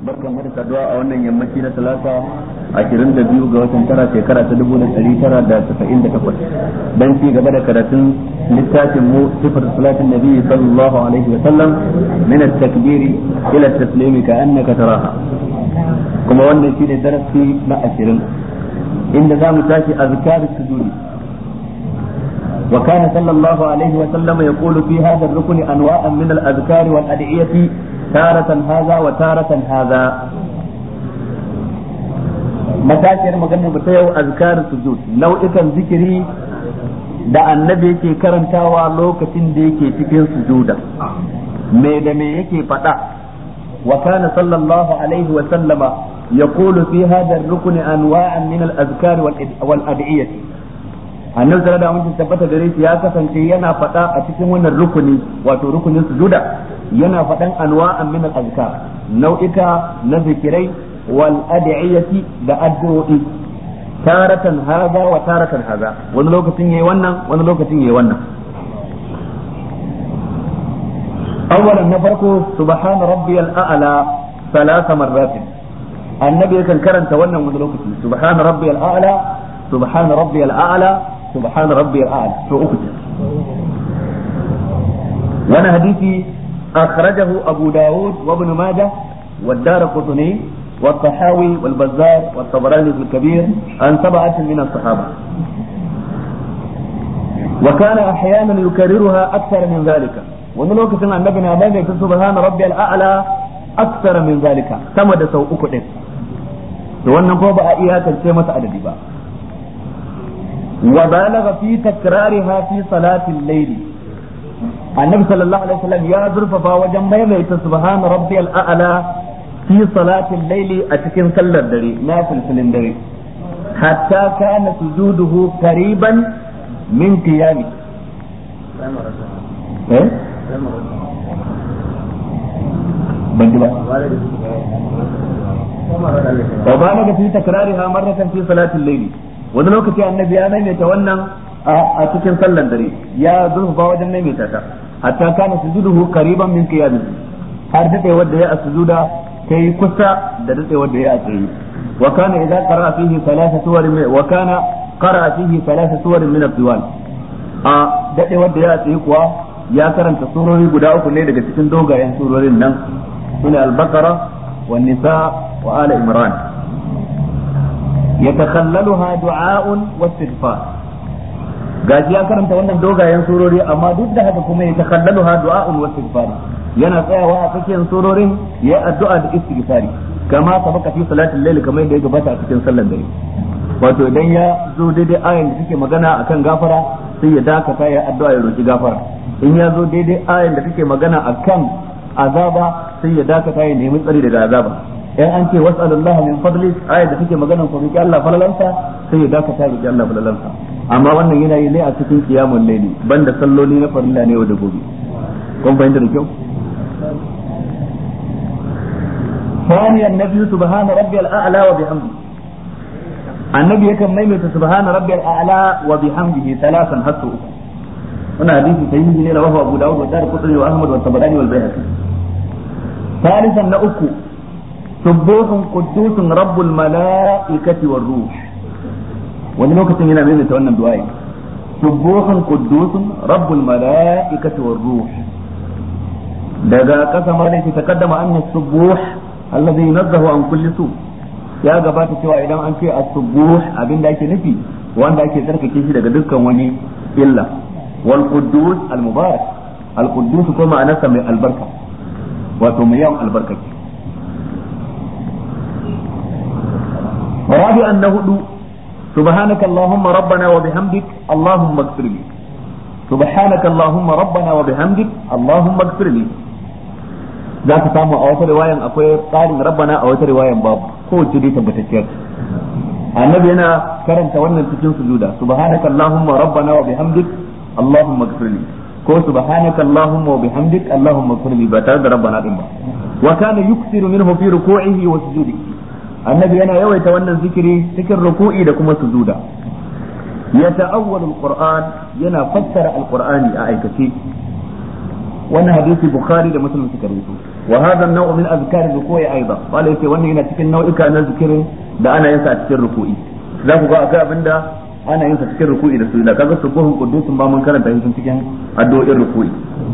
barkan da saduwa a wannan yammaci na talata ashirin da biyu ga watan tara shekara ta dubu da ɗari tara da tasa'in da takwas dan ci gaba da karatun littafin mu sifar salatin nabi sallallahu alaihi wa sallam min at-takbiri ila at-taslimi ka annaka taraha kuma wannan shine darasi na ashirin inda za mu tashi azkar sujudi وكان صلى الله عليه وسلم يقول في هذا الركن انواعا من الاذكار والادعيه تارة هذا وتارة هذا matashiyar maganar ta yau azkar sujud nau'ikan zikiri da annabi yake karantawa lokacin da yake cikin sujuda me da me yake faɗa wa kana sallallahu alaihi wa sallama yaqulu fi hadha ar-rukn anwa'an min al-azkar wal ad'iyah annabi sallallahu alaihi wasallam tabbata gare shi ya kasance yana faɗa a cikin wannan rukuni wato rukunin sujuda yana faɗan anwa'an min al-azkar nau'ika na zikirai wal ad'iyati da addu'o'i taratan haza wa taratan haza wani lokacin yayi wannan wani lokacin yayi wannan awwalan na farko subhana rabbiyal a'la thalatha marratin annabi yakan karanta wannan wani lokaci subhana rabbiyal a'la subhana rabbiyal a'la subhana rabbiyal a'la to uku وانا حديثي أخرجه أبو داود وابن ماجه والدار قطني والطحاوي والبزار والطبراني في الكبير عن سبعة من الصحابة وكان أحيانا يكررها أكثر من ذلك ونلوك سنة النبي نعمل سبحان ربي الأعلى أكثر من ذلك كما دسو أكدن wannan ko ba a iyakance masa adadi ba wa balagha fi takrariha fi salatil layli annabi sallallahu alaihi wasallam ya zurfafa wajen maimaita subhana rabbiyal a'la fi salatin laili a cikin sallar dare na filfilin dare hatta kana sujuduhu qariban min qiyami eh ban ji ba wa balaga fi takrariha marratan fi salatin laili wani lokaci annabi ya maimaita wannan a cikin sallan dare ya zurfafa wajen maimaita ta hatta kana sujuduhu qariban min qiyamihi har dade wanda ya sujuda kai kusa da dade wanda ya tsaye wa kana idza qara fihi thalatha suwar wa kana qara fihi thalatha suwar min al-diwal a dade wanda ya tsaye kuwa ya karanta surori guda uku ne daga cikin dogayen surorin nan sune al-baqara wan nisa wa ala imran yatakhallaluha du'a'un wa istighfar gaji ya karanta wannan dogayen surori amma duk da haka kuma ya takallalu ha du'a'un wa istighfar yana tsayawa a cikin surorin ya addu'a da istighfari kama sabaka fi salatul layl kamar yadda ya gabata a cikin sallar dare wato idan ya zo daidai ayan da take magana akan gafara sai ya dakata ya addu'a ya roki gafara in ya zo daidai ayan da take magana akan azaba sai ya dakata ya nemi tsari daga azaba in an ce was'alullaha min fadli ayat da take magana ko roki Allah falalansa sai ya dakata ya roki Allah falalansa amma wannan yana yi ne a cikin kiyamun laili banda salloli na farilla ne da gobe kun fahimta da kyau ثانيا النبي سبحان ربي الأعلى وبحمده النبي يكن ميمة سبحان ربي الأعلى وبحمده ثلاثا حتى هنا حديث صحيح لنا وهو أبو داود والدار قطري وأحمد والطبراني والبيهقي ثالثا نأكو سبوح قدوس رب الملائكة والروح wani lokacin yana maimaita wannan du'a'i subuhun quddusun rabbul mala'ikati war ruh daga kasa ma ta taqaddama anna subuh allazi yunazzahu an kulli su ya gabata cewa idan an ce as-subuh abinda ake nufi wanda ake tsarkake shi daga dukkan wani illa wal quddus al mubarak al quddus ko ma'anarsa mai albarka wato mai yawan albarka رابعا نهدو سبحانك اللهم ربنا وبحمدك اللهم اغفر لي سبحانك اللهم ربنا وبحمدك اللهم اغفر لي za ka samu a wata riwayan akwai tsarin rabbana a wata riwayan babu kowace dai tabbatacciyar annabi yana karanta wannan cikin sujuda subhanaka allahumma rabbana wa bihamdik allahumma ighfirli ko subhanaka allahumma wa bihamdik allahumma ighfirli ba tare da rabbana din ba wa kana yuksiru minhu fi ruku'ihi wa sujudihi annabi yana yawaita wannan zikiri cikin ruku'i da kuma sujuda ya ta'awwalu alquran yana fassara alqur'ani a aikace wannan hadisi bukhari da muslim suka rubuto wa hadha an-naw' min azkar ruku'i aidan wala yace wannan yana cikin nau'ika na zikirin da ana yin sa a cikin ruku'i za ku ga akwai abinda ana yin sa cikin ruku'i da sujada kaga subuhun qudusun ba mun karanta shi cikin addu'o'in ruku'i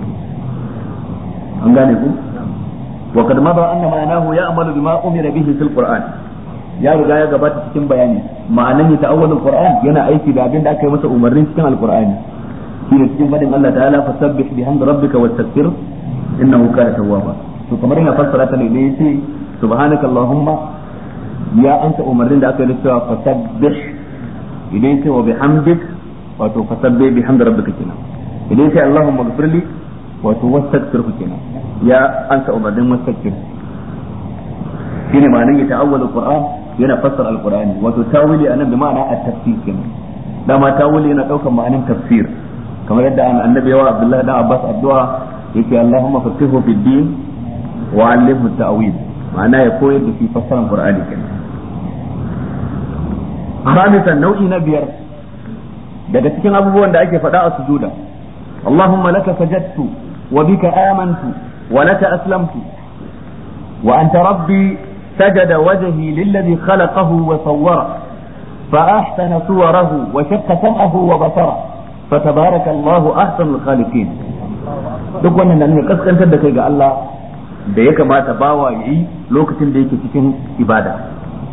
an gane ku wa kad madha anna ma'anahu ya'malu bima umira bihi fil qur'an ya riga ya gabata cikin bayani ma'anan ya ta'awwalul qur'an yana aiki da abin da aka yi masa umarni cikin alqur'ani shine cikin fadin Allah ta'ala fasabbih bihamdi rabbika wastaghfir innahu kana tawwaba to kamar yana fassara ta ne da yace subhanaka allahumma ya ansa umarnin da aka yi cewa fasabbih idan yace wa bihamdik wato fasabbih bihamdi rabbika kenan idan yace allahumma ighfirli wato wastaghfir kenan ya ansa umarnin wastaghfir shine ma'anar ya ta'awwal alquran yana fassara alqurani wato tawili anan bi ma'ana at-tafsir kenan dama tawili yana daukan ma'anar tafsir kamar yadda annabi yawa abdullahi dan abbas addu'a yake allahumma faqihu fid din wa 'allimhu ta'wil ma'ana ya koyar da shi fassaran qur'ani kenan خامسا nau'i na biyar daga cikin abubuwan da ake faɗa a sujuda Allahumma laka sajadtu wa bika amantu wa laka aslamtu wa anta rabbi سجد وجهي للذي خلقه وصوره فأحسن صوره وشق سمعه وبصره فتبارك الله أحسن الخالقين duk wannan nan ne kaskantar da kai ga Allah da ya kamata bawa yi lokacin da yake cikin ibada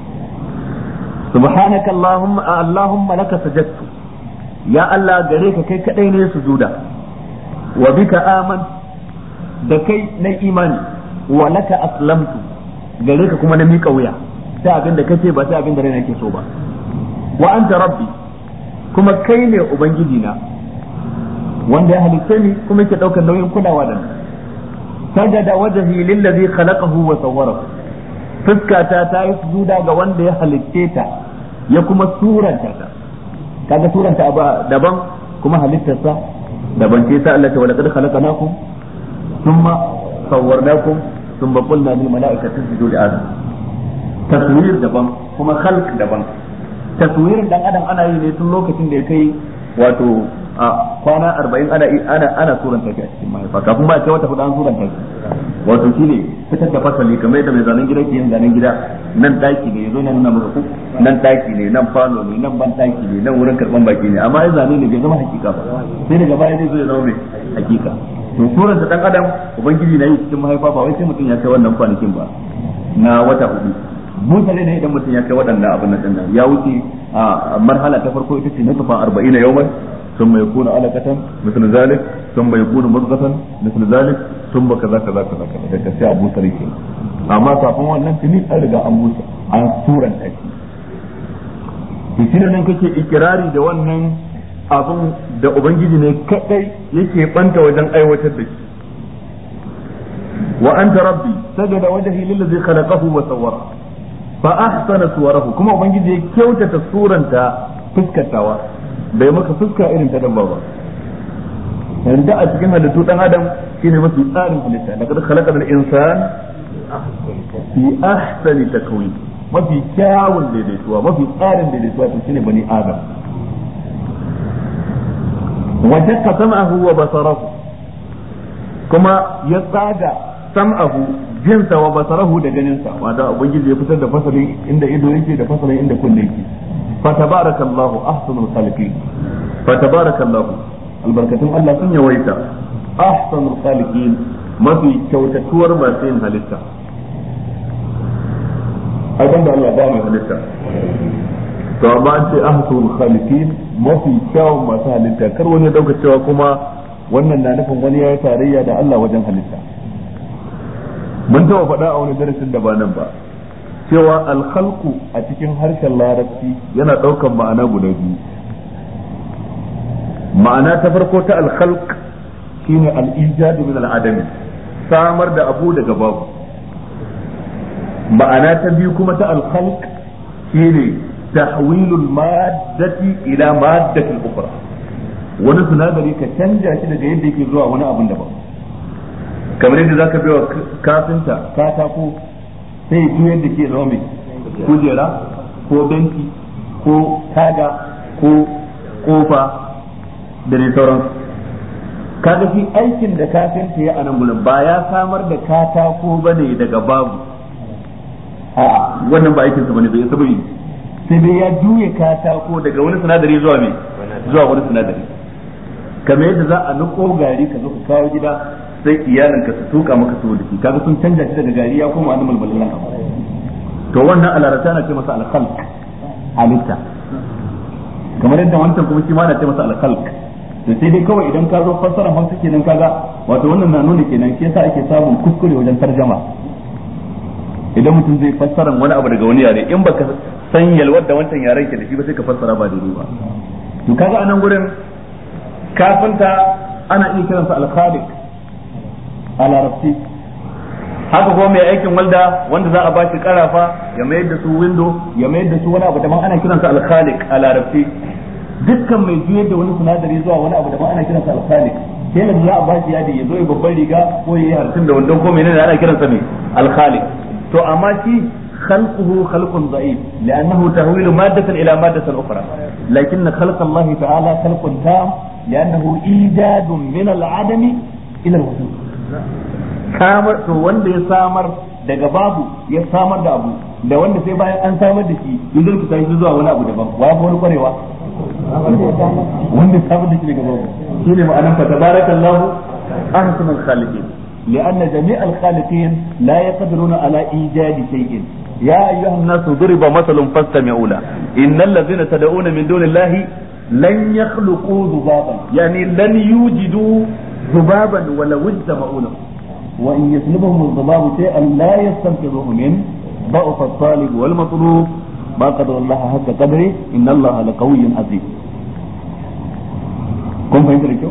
subhanaka allahumma allahumma laka sajadtu ya Allah gare ka kai kadai ne sujuda wa bika aman da kai na imani wa laka aslamtu gare ka kuma na miƙa wuya sai abin da kace ba sai abin da raina ke so ba wa anta rabbi kuma kai ne ubangiji na wanda ya halitta ni kuma yake daukar nauyin kulawa da ni sajada wajhi lillazi khalaqahu wa sawwarahu fuskata ta yi sujuda ga wanda ya halitte ta ya kuma suranta ta kaga suranta abu daban kuma halittarsa daban ce sa Allah ta wala qad khalaqnakum thumma sawwarnakum ثم قلنا للملائكة تسجدوا لآدم تصوير دبن كما خلق دبن تصوير dan adam ana yi ne tun lokacin da ya kai wato a kwana arba'in ana ana ana suranta shi a cikin mahaifa kafin ba ce wata hudu an suranta shi wato shi ne fitar da fasali kamar yadda mai zanen gida ke yin zanen gida nan daki ne yazo nan nuna maka nan daki ne nan falo ne nan ban daki ne nan wurin karban baki ne amma ya zane ne bai zama hakika ba sai daga baya zai zo ya zama mai hakika to suran ta dan adam ubangiji na yi cikin mahaifa ba wai sai mutum ya kai wannan kwanakin ba na wata hudu mutane ne idan mutum ya kai waɗannan abin nan dinnan ya wuce a marhala ta farko ita ce na tufa 40 yawman ثم يكون علقة مثل ذلك ثم يكون مضغة مثل ذلك ثم كذا كذا كذا كذا daga sai abu sarki amma kafin wannan tuni an riga an busa an suran take to shi nan kake ikirari da wannan abin da ubangiji ne kadai yake banta wajen aiwatar da shi wa anta rabbi sajada wajhi lillazi khalaqahu wa sawwara fa ahsana suwarahu kuma ubangiji ya kyautata suranta fuskatawa bai maka fuska irin ta dabba ba yanzu a cikin halittu dan adam shine mafi tsarin halitta laqad khalaqal insan fi ahsani takwin mafi kyawun daidaituwa mafi tsarin daidaituwa to shine bani adam وشق سمعه وبصره كما يتاغى سمعه جنس وبصره da ganinsa wanda ubangiji ya fitar da fasalin inda ido yake da fasalin inda kunne yake fatabarakallahu ahsanul khaliqin fatabarakallahu albarkatun Allah sun yawaita ahsanul khaliqin mafi kyautatuwar masu yin halitta ai da Allah ba mai halitta to amma an ce ahsanul khaliqin mafi kyawun masu halitta kar wani dauka cewa kuma wannan na nufin wani ya yi tarayya da Allah wajen halitta mun taɓa faɗa a wani darasin da ba nan ba cewa alkhalqu a cikin harshen larabci yana ɗaukan ma'ana guda biyu ma'ana ta farko ta alkhalq shine al-ijadu min al-adami samar da abu daga babu ma'ana ta biyu kuma ta alkhalq shine tahwilul maddati ila maddatin ukhra wani sinadari ka canja shi daga yadda yake zuwa wani abin daban kamar yadda zaka bai wa kafinta katako sai ya juyar da ke zama mai kujera ko benci ko taga ko kofa da dai sauran kaga shi aikin da kafinta ya anan gurin ba ya samar da katako bane daga babu a'a wannan ba aikinsa bane bai saba yi sai dai ya juye katako daga wani sinadari zuwa me zuwa wani sinadari kamar yadda za a nuko gari ka zo ka kawo gida sai iyalinka su tuka maka su da shi kaga sun canja shi daga gari ya koma wani mulmulan abu to wannan alarata na ce masa alkhalq halitta kamar yadda wancan kuma shi ma na ce masa alkhalq da sai dai kawai idan ka zo fassara hausa kenan kaga wato wannan na nuna kenan shi yasa ake samun kuskure wajen tarjama idan mutum zai fassara wani abu daga wani yare in baka san yalwar da wancan yaren ke da shi ba sai ka fassara ba daidai ba to kaga anan gurin kafinta ana iya kiransa al-khaliq a larabci haka kuma mai aikin walda wanda za a ba shi karafa ya mayar da su window ya mayar da su wani abu daban ana kiransa al-khaliq a larabci dukkan mai juyar da wani sinadari zuwa wani abu daban ana kiransa al-khaliq sai da za a ba shi yadi ya zo ya babban riga ko ya yi harsin da wandon ko menene ana kiransa mai al-khaliq to amma shi خلقه خلق ضعيف لأنه تهويل مادة إلى مادة أخرى لكن خلق الله تعالى خلق تام لأنه إيجاد من العدم إلى الوجود samar to wanda ya samar daga babu ya samar da abu da wanda sai bayan an samar da shi yanzu ka tashi zuwa wani abu daban wa ya wani kwarewa wanda ya samar da shi daga babu shine ma'anar fa tabarakallahu ahsanul khaliqin لأن جميع الخالقين لا يقدرون على إيجاد شيء يا أيها الناس ضرب مثل فاستمعوا له إن الذين تدعون من دون الله لن يخلقوا ذبابا يعني لن يوجدوا ذبابا ولو اجتمعوا له وإن يسلبهم الذباب شيئا لا يستنقذوه منه ضعف الطالب والمطلوب ما قدر الله حق قدره إن الله لقوي عزيز كم فهمت الكلام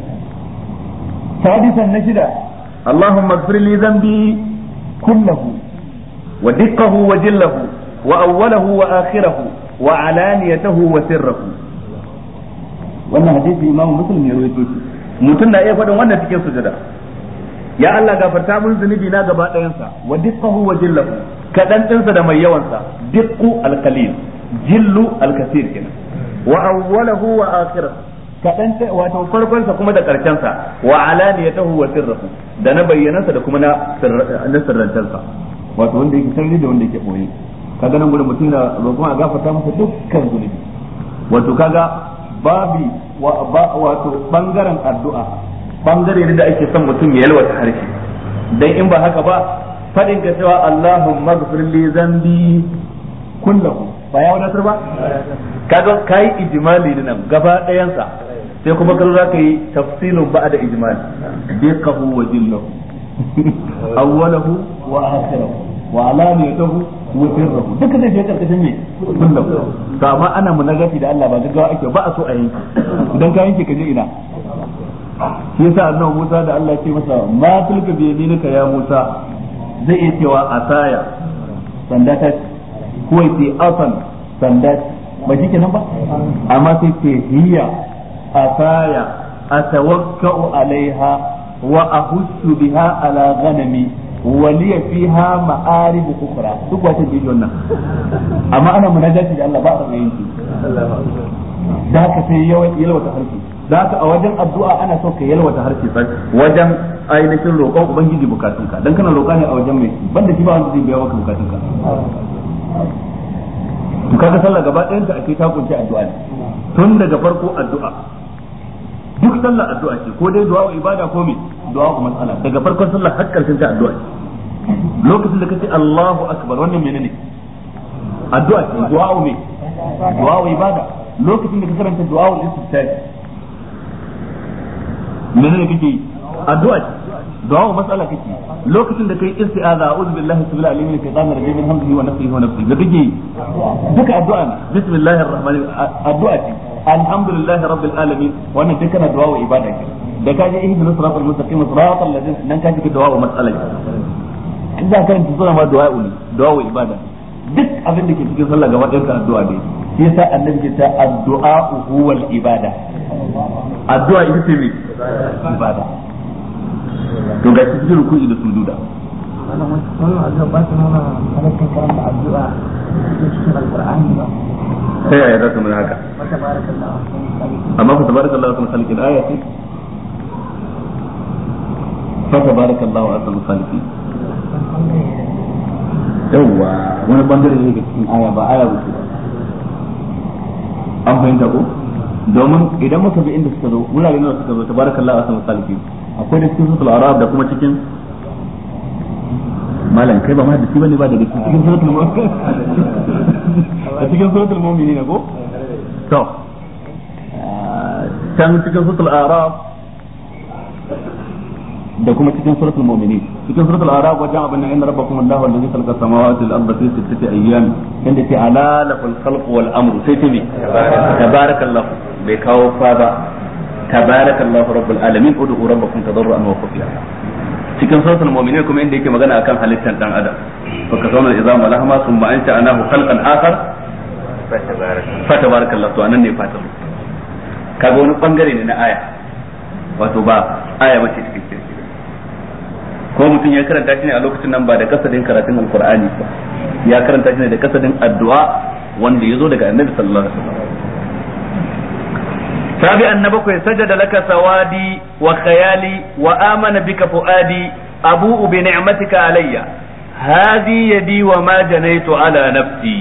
سادسا نشدا اللهم اغفر لي ذنبي كله ودقه وجله وأوله وآخره وعلانيته وسره wannan hadisi imamu muslim ya rawaito shi mutum na iya faɗin wannan cikin sujada ya Allah gafarta mun zunubi na gaba ɗayansa wa diqqahu wa jillahu kadan ɗinsa da mai yawansa diqqu alqalil jillu alkasir kenan wa awwalahu wa akhirahu kadan wato farkon sa kuma da karshen sa wa alaniyatahu wa sirruhu da na bayyanansa da kuma na na sirrantarsa wato wanda yake sirri da wanda yake boye kaga nan gurin mutum da roƙon a gafarta masa dukkan zunubi wato kaga babi wato bangaren addu'a bangare ne da ake son mutum ya yalwata harshe dan in ba haka ba fadin ka cewa Allahumma ghfir li zambi kullahu ba ya wadatar ba kaga kai ijmali ne nan gaba ɗayan sa sai kuma ka za ka yi tafsilun ba da ijmali biqahu wa jillahu awwalahu wa akhirahu wa alaniyatahu wa sirruhu duka zai je karkashin me kullahu to amma ana munagati da Allah ba gaggawa ake ba a so a yanke idan ka yanke ka je ina shi yasa annabi Musa da Allah ya ce masa ma tilka bi yaminika ya Musa zai iya cewa asaya sanda ta ko yace asan sanda ba shi kenan ba amma sai ce hiya asaya atawakkau alaiha wa ahussu biha ala ghanami wa liya fiha ma'arib ukhra duk wata ce wannan amma ana munajati da Allah ba a yanki da haka sai yalwata harshe da haka a wajen addu'a ana so ka yalwata harshe sai wajen ainihin roƙon ubangiji bukatunka dan kana roƙa ne a wajen mai banda shi ba wanda zai biya maka bukatunka to kaga sallah gaba ɗayan ta ake ta kunshi addu'a ne tun daga farko addu'a duk sallah addu'a ce ko dai du'a ibada ko me du'a ko mas'ala daga farkon sallah har karshen ta addu'a ce lokacin da kace Allahu akbar wannan menene addu'a ce du'a me du'a ibada lokacin da ka karanta du'a al-istiftahi menene kake yi addu'a ce du'a mas'ala kake lokacin da kai isti'aza a'udhu billahi sabila alim min shaitanir rajim min hamzihi wa nafsihi wa nafsihi da kake yi duka addu'a ne bismillahir rahmanir addu'a ce alhamdulillahi rabbil alamin wannan duk kana du'a wa ibada ke da ka je ihdinas siratal mustaqim siratal ladzina nan ka ji du'a wa mas'ala in za ka rinta suna ma du'a ne du'a wa ibada duk abin da ke cikin sallah gaba ɗayan ka addu'a ne shi yasa annabi ke ta addu'a huwal ibada addu'a ita ce me ibada to ga cikin ruku'i da sujuda wannan addu'a ba ta nuna halittar karanta addu'a cikin alqur'ani ba sai ya za ta nuna haka wa tabarakallahu amma fa tabarakallahu sun khalqil aya ce fa tabarakallahu ahsanul khaliqin yawwa wani bangare ne daga cikin aya ba aya ba an fahimta ko domin idan muka bi inda suka zo wurare nawa suka zo tabarakallahu ahsanul khaliqin akwai da cikin suratul arab da kuma cikin malam kai ba ma da shi bane ba daga cikin suratul mu'min a cikin suratul mu'minin ko to can cikin suratul araf da kuma cikin suratul mu'minin cikin suratul araf wajen abin nan inna rabbakum allahu allazi khalaqa samawati wal arda fi sittati ayyam inda ce ala lafal khalq wal amru sai ce me tabarakallahu bai kawo fa ba tabarakallahu rabbul alamin ud'u rabbakum tadarruan wa khufiya cikin suratul mu'minin kuma inda yake magana akan halittar dan adam fa kasawna izama lahma thumma ansha'nahu khalqan akhar fa tabarakallahu to anan ne fatan kaga wani bangare ne na aya wato ba aya bace cikin ko mutum ya karanta shi ne a lokacin nan ba da kasadin karatun alqur'ani ba ya karanta shi ne da kasadin addu'a wanda ya zo daga annabi sallallahu alaihi wasallam سابعا نبكي سجد لك سوادي وخيالي وآمن بك فؤادي أبوء بنعمتك علي هذه يدي وما جنيت على نفسي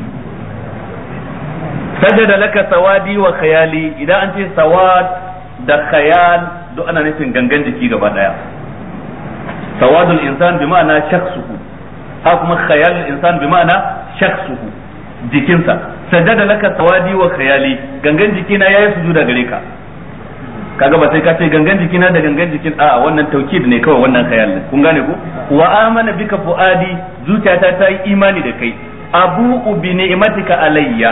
سجد لك سوادي وخيالي إذا أنت سواد da khayal duk ana nufin gangan jiki gaba daya sawadul insan bi ma'ana shakhsuhu ha kuma khayal insan bi ma'ana shakhsuhu jikinsa sajada laka sawadi wa khayali gangan jikina yayi sujuda gare ka kaga ba sai ka ce gangan jikina da gangan jikin a wannan taukid ne kawai wannan khayal ne kun gane ko wa amana bika fuadi zuciyata ta yi imani da kai abu bi ni'matika alayya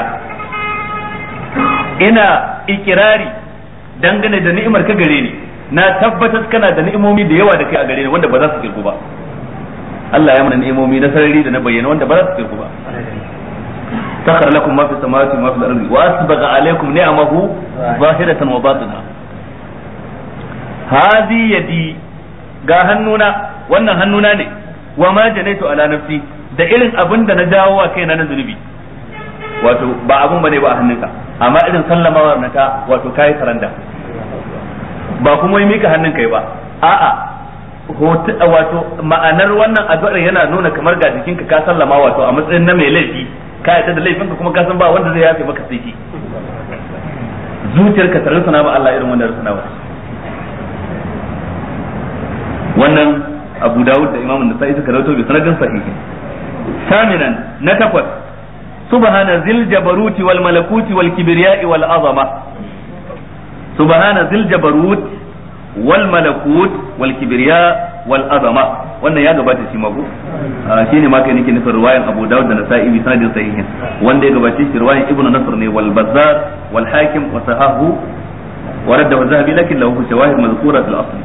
ina ikirari dangane da ni'imar ka gare ni na tabbatar kana da ni'imomi da yawa da kai a gare ni wanda ba za su kirku ba Allah ya mana ni'imomi na sarari da na bayyana wanda ba za su kirku ba سخر لكم ما في السماوات وما في الارض واسبغ عليكم نعمه ظاهرة وباطنة هذه يدي ga hannuna wannan hannuna ne wa ma janaitu ala nafsi da irin abin da na jawo wa kaina na zunubi wato ba abun bane ba a hannunka amma irin sallamawar na ta wato kai saranda ba kuma yi mika hannun kai ba a'a wato ma'anar wannan addu'ar yana nuna kamar ga jikinka ka sallama wato a matsayin na mai laifi ka yarda da laifinka kuma ka san ba wanda zai yafe maka sai ki zuciyarka ta rusuna ba Allah irin wannan rusuna ba wannan Abu Dawud da Imam Nasa'i suka rawaito bi sanadin sahihi saminan na takwas subhana zil jabaruti wal malakuti wal kibriya'i wal azama subhana zil jabarut wal malakut wal kibriya wal azama wannan ya gabata shi mako shine ma kai nake nufin riwayan Abu Dawud da Nasa'i bi sanadin sahihin wanda ya gabace shi riwayan Ibn Nasr ne wal Bazzar wal Hakim wa sahahu wa radda zahabi lakin lahu shawahid madhkura fil asl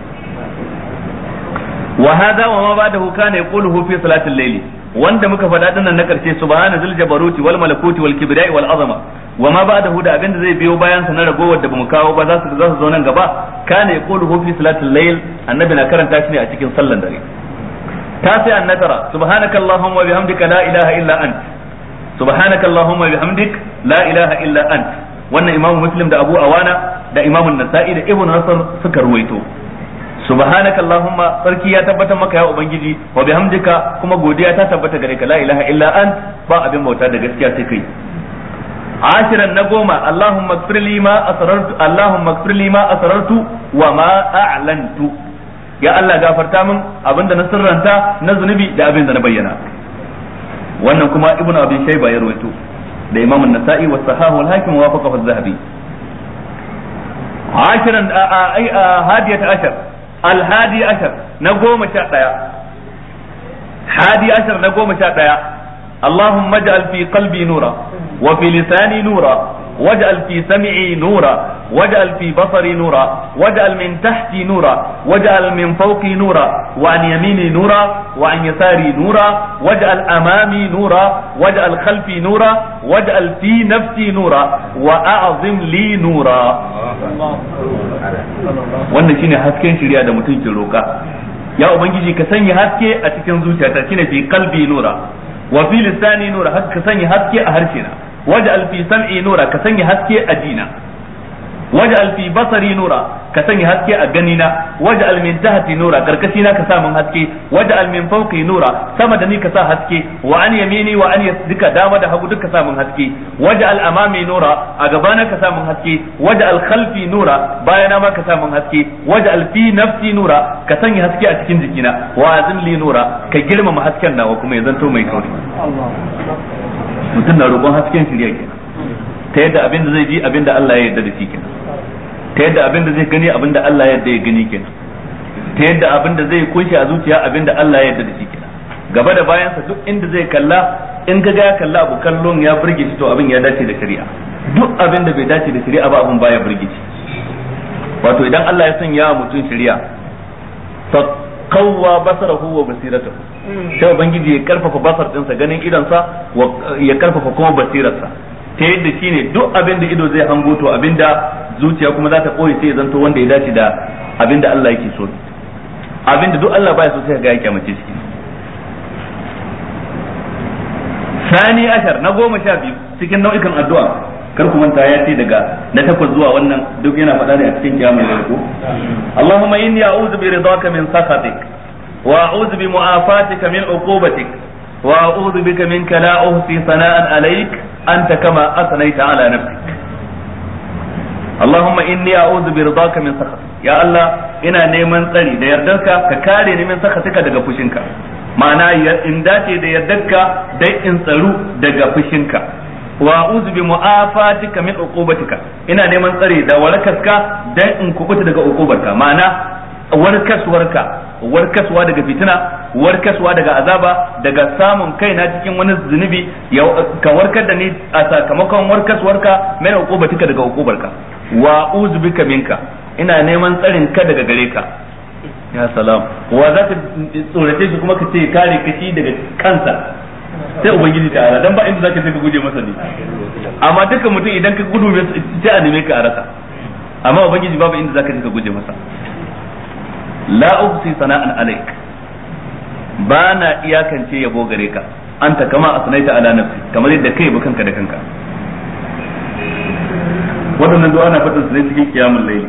wa hadha wa ma ba'dahu kana yaquluhu fi salatil layli wanda muka faɗa dinnan na karshe subhana zil jabaruti wal malakuti wal kibriya wal azama wa ma ba'dahu da abinda zai biyo bayan sa na ragowar da bamu kawo ba za su za su zo nan gaba kana yaquluhu fi salatil layl annabi na karanta shi ne a cikin sallan dare تاسعا نترى سبحانك اللهم وبحمدك لا إله إلا أنت سبحانك اللهم وبحمدك لا إله إلا أنت wannan imamu muslim da abu awana da imamu nasa'i da ibnu nasr suka ruwaito subhanaka allahumma sarki ya tabbatar maka ya ubangiji wa bihamdika kuma godiya ta tabbata gare ka la ilaha illa ant ba abin bauta da gaskiya sai kai ashiran na goma allahumma ighfir li ma asrartu allahumma ighfir li ma asrartu wa ma a'lantu ya Allah gafarta min abinda na sirranta na zunubi da abin da na bayyana wannan kuma ibnu abi shayba ya rawaito da imam an-nasa'i wa sahahu al-hakim wa wafaqahu az-zahabi ashiran ai hadiyat ashar al-hadi ashar na goma sha daya hadi ashar na goma sha daya اللهم اجعل في قلبي نورا وفي لساني نورا واجعل في سمعي نورا واجعل في بصري نورا واجعل من تحتي نورا واجعل من فوقي نورا وعن يميني نورا وعن يساري نورا واجعل امامي نورا واجعل خلفي نورا واجعل في نفسي نورا واعظم لي نورا wannan shine hasken shirya da mutum ke roka ya ubangiji ka sanya haske a cikin zuciyata shine fi qalbi nura wa fi lisani nura ka sanya haske a harshe na waj'al fi sam'i nura ka sanya haske a dina waj'al fi basari nura ka sanya haske a gani na waj'al min tahti nura karkashi na ka sa min haske waj'al min fawqi nura sama da ni ka sa haske wa an yamini wa an yasdika dama da hagu duka sa min haske waj'al amami nura a gabana ka sa min haske waj'al khalfi nura bayana ma ka sa min haske waj'al fi nafsi nura ka sanya haske a cikin jikina wa azim li nura ka girmama hasken nawa kuma ya zanto mai kauri mutum na roƙon hasken shirya kenan ta yadda abin da zai ji abin da Allah ya yarda da shi kenan ta yadda abin da zai gani abin da Allah ya yarda ya gani kenan ta yadda abin da zai kunshi a zuciya abin da Allah ya yarda da shi kenan gaba da bayansa duk inda zai kalla in ga ya kalla abu kallon ya burge shi to abin ya dace da shari'a duk abin da bai dace da shari'a ba abin baya burge shi wato idan Allah ya sanya mutum shari'a fa qawwa basarahu wa basiratahu sai ubangiji ya karfafa basar dinsa ganin idansa ya karfafa kuma basirarsa ta yadda shine duk abin da ido zai hango to abin da zuciya kuma za ta koyi sai ya zanto wanda ya dace da abin da Allah yake so abin da duk Allah baya so sai ga ya kyamace shi sani ashar na goma sha biyu cikin nau'ikan addu'a kar ku manta ya ce daga na takwas zuwa wannan duk yana faɗa ne a cikin kiyamul lail ko Allahumma inni a'udhu bi ridaka min sakhatik wa a'udhu bi mu'afatika min uqubatik wa a'udhu bika minka la uhsi sana'an alayk anta kama asnaita ala nafsik Allahumma inni a'udhu bi ridaka min sakhatik ya Allah ina neman tsari da yardarka ka kare ni min sakhatika daga fushinka ma'ana in dace da yardarka dai in tsaru daga fushinka wa a'udhu bi mu'afatika min uqubatika ina neman tsare da warkarka dan in kubuta daga uqubarka ma'ana warkaswarka warkaswa daga fitina warkaswa daga azaba daga samun kaina cikin wani zunubi ka warkar da ni a sakamakon warkaswarka mai uqubatika daga uqubarka wa a'udhu bika minka ina neman tsarin ka daga gare ka ya salam wa za ka tsorace shi kuma ka ce kare kashi daga kansa sai ubangiji ta ala dan ba inda zaka je ka guje masa ne amma duka mutum idan ka gudu sai a neme ka a rasa amma ubangiji babu inda zaka je ka guje masa la uhsi sana'an alaik ba na iyakance yabo gare ka anta kama asnaita ala nafsi kamar yadda kai ba kanka da kanka waɗannan du'a na fadin su ne cikin kiyamul layl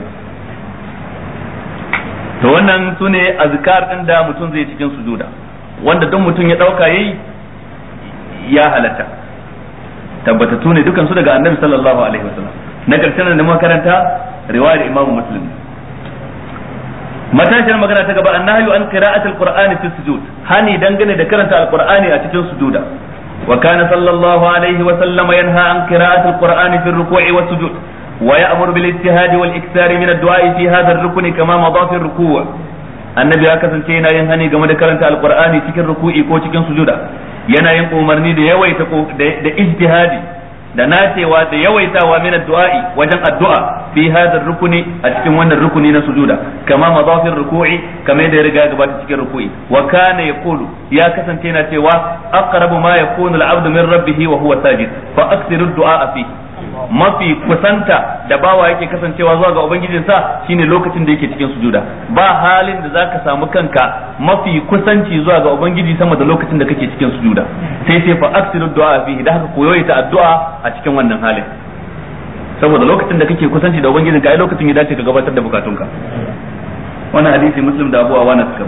to wannan sune azkar din da mutum zai cikin sujuda wanda duk mutum ya dauka yayi ya halatta tabbatattu ne dukan su daga annabi sallallahu alaihi wasallam na karshen da muka karanta riwayar imamu muslim matashiyar magana ta gaba annahyu an qira'at alqur'ani fi sujud hani dangane da karanta alqur'ani a cikin sujuda wa kana sallallahu alaihi wa sallam yanha an qira'at alqur'ani fi ruku'i wa sujud wa ya'muru bil ijtihadi wal ikthari min ad-du'a fi hadha ar-rukni kama madha fi ar-ruku' annabi ya kasance yana yin hani game da karanta alqur'ani cikin ruku'i ko cikin sujuda yana yin umarni da yawaita da ijtihadi da nacewa da yawaitawa min addu'a'i wajen addu'a fi hadha rukuni a cikin wannan rukuni na sujuda kama madafir ruku'i kama da ya riga gabata cikin ruku'i wa kana yaqulu ya kasance yana cewa aqrabu ma yakunu al-'abdu min rabbih wa huwa sajid fa aksiru du'a fi mafi kusanta da bawa yake kasancewa zuwa ga ubangijinsa shine lokacin da yake cikin sujuda ba halin da zaka samu kanka mafi kusanci zuwa ga ubangiji sama da lokacin da kake cikin sujuda sai sai fa aksiru du'a fihi da haka koyoyi ta addu'a a cikin wannan halin saboda lokacin da kake kusanci da ubangiji ka ai lokacin ya dace ka gabatar da bukatunka wannan hadisi muslim da abu awana suka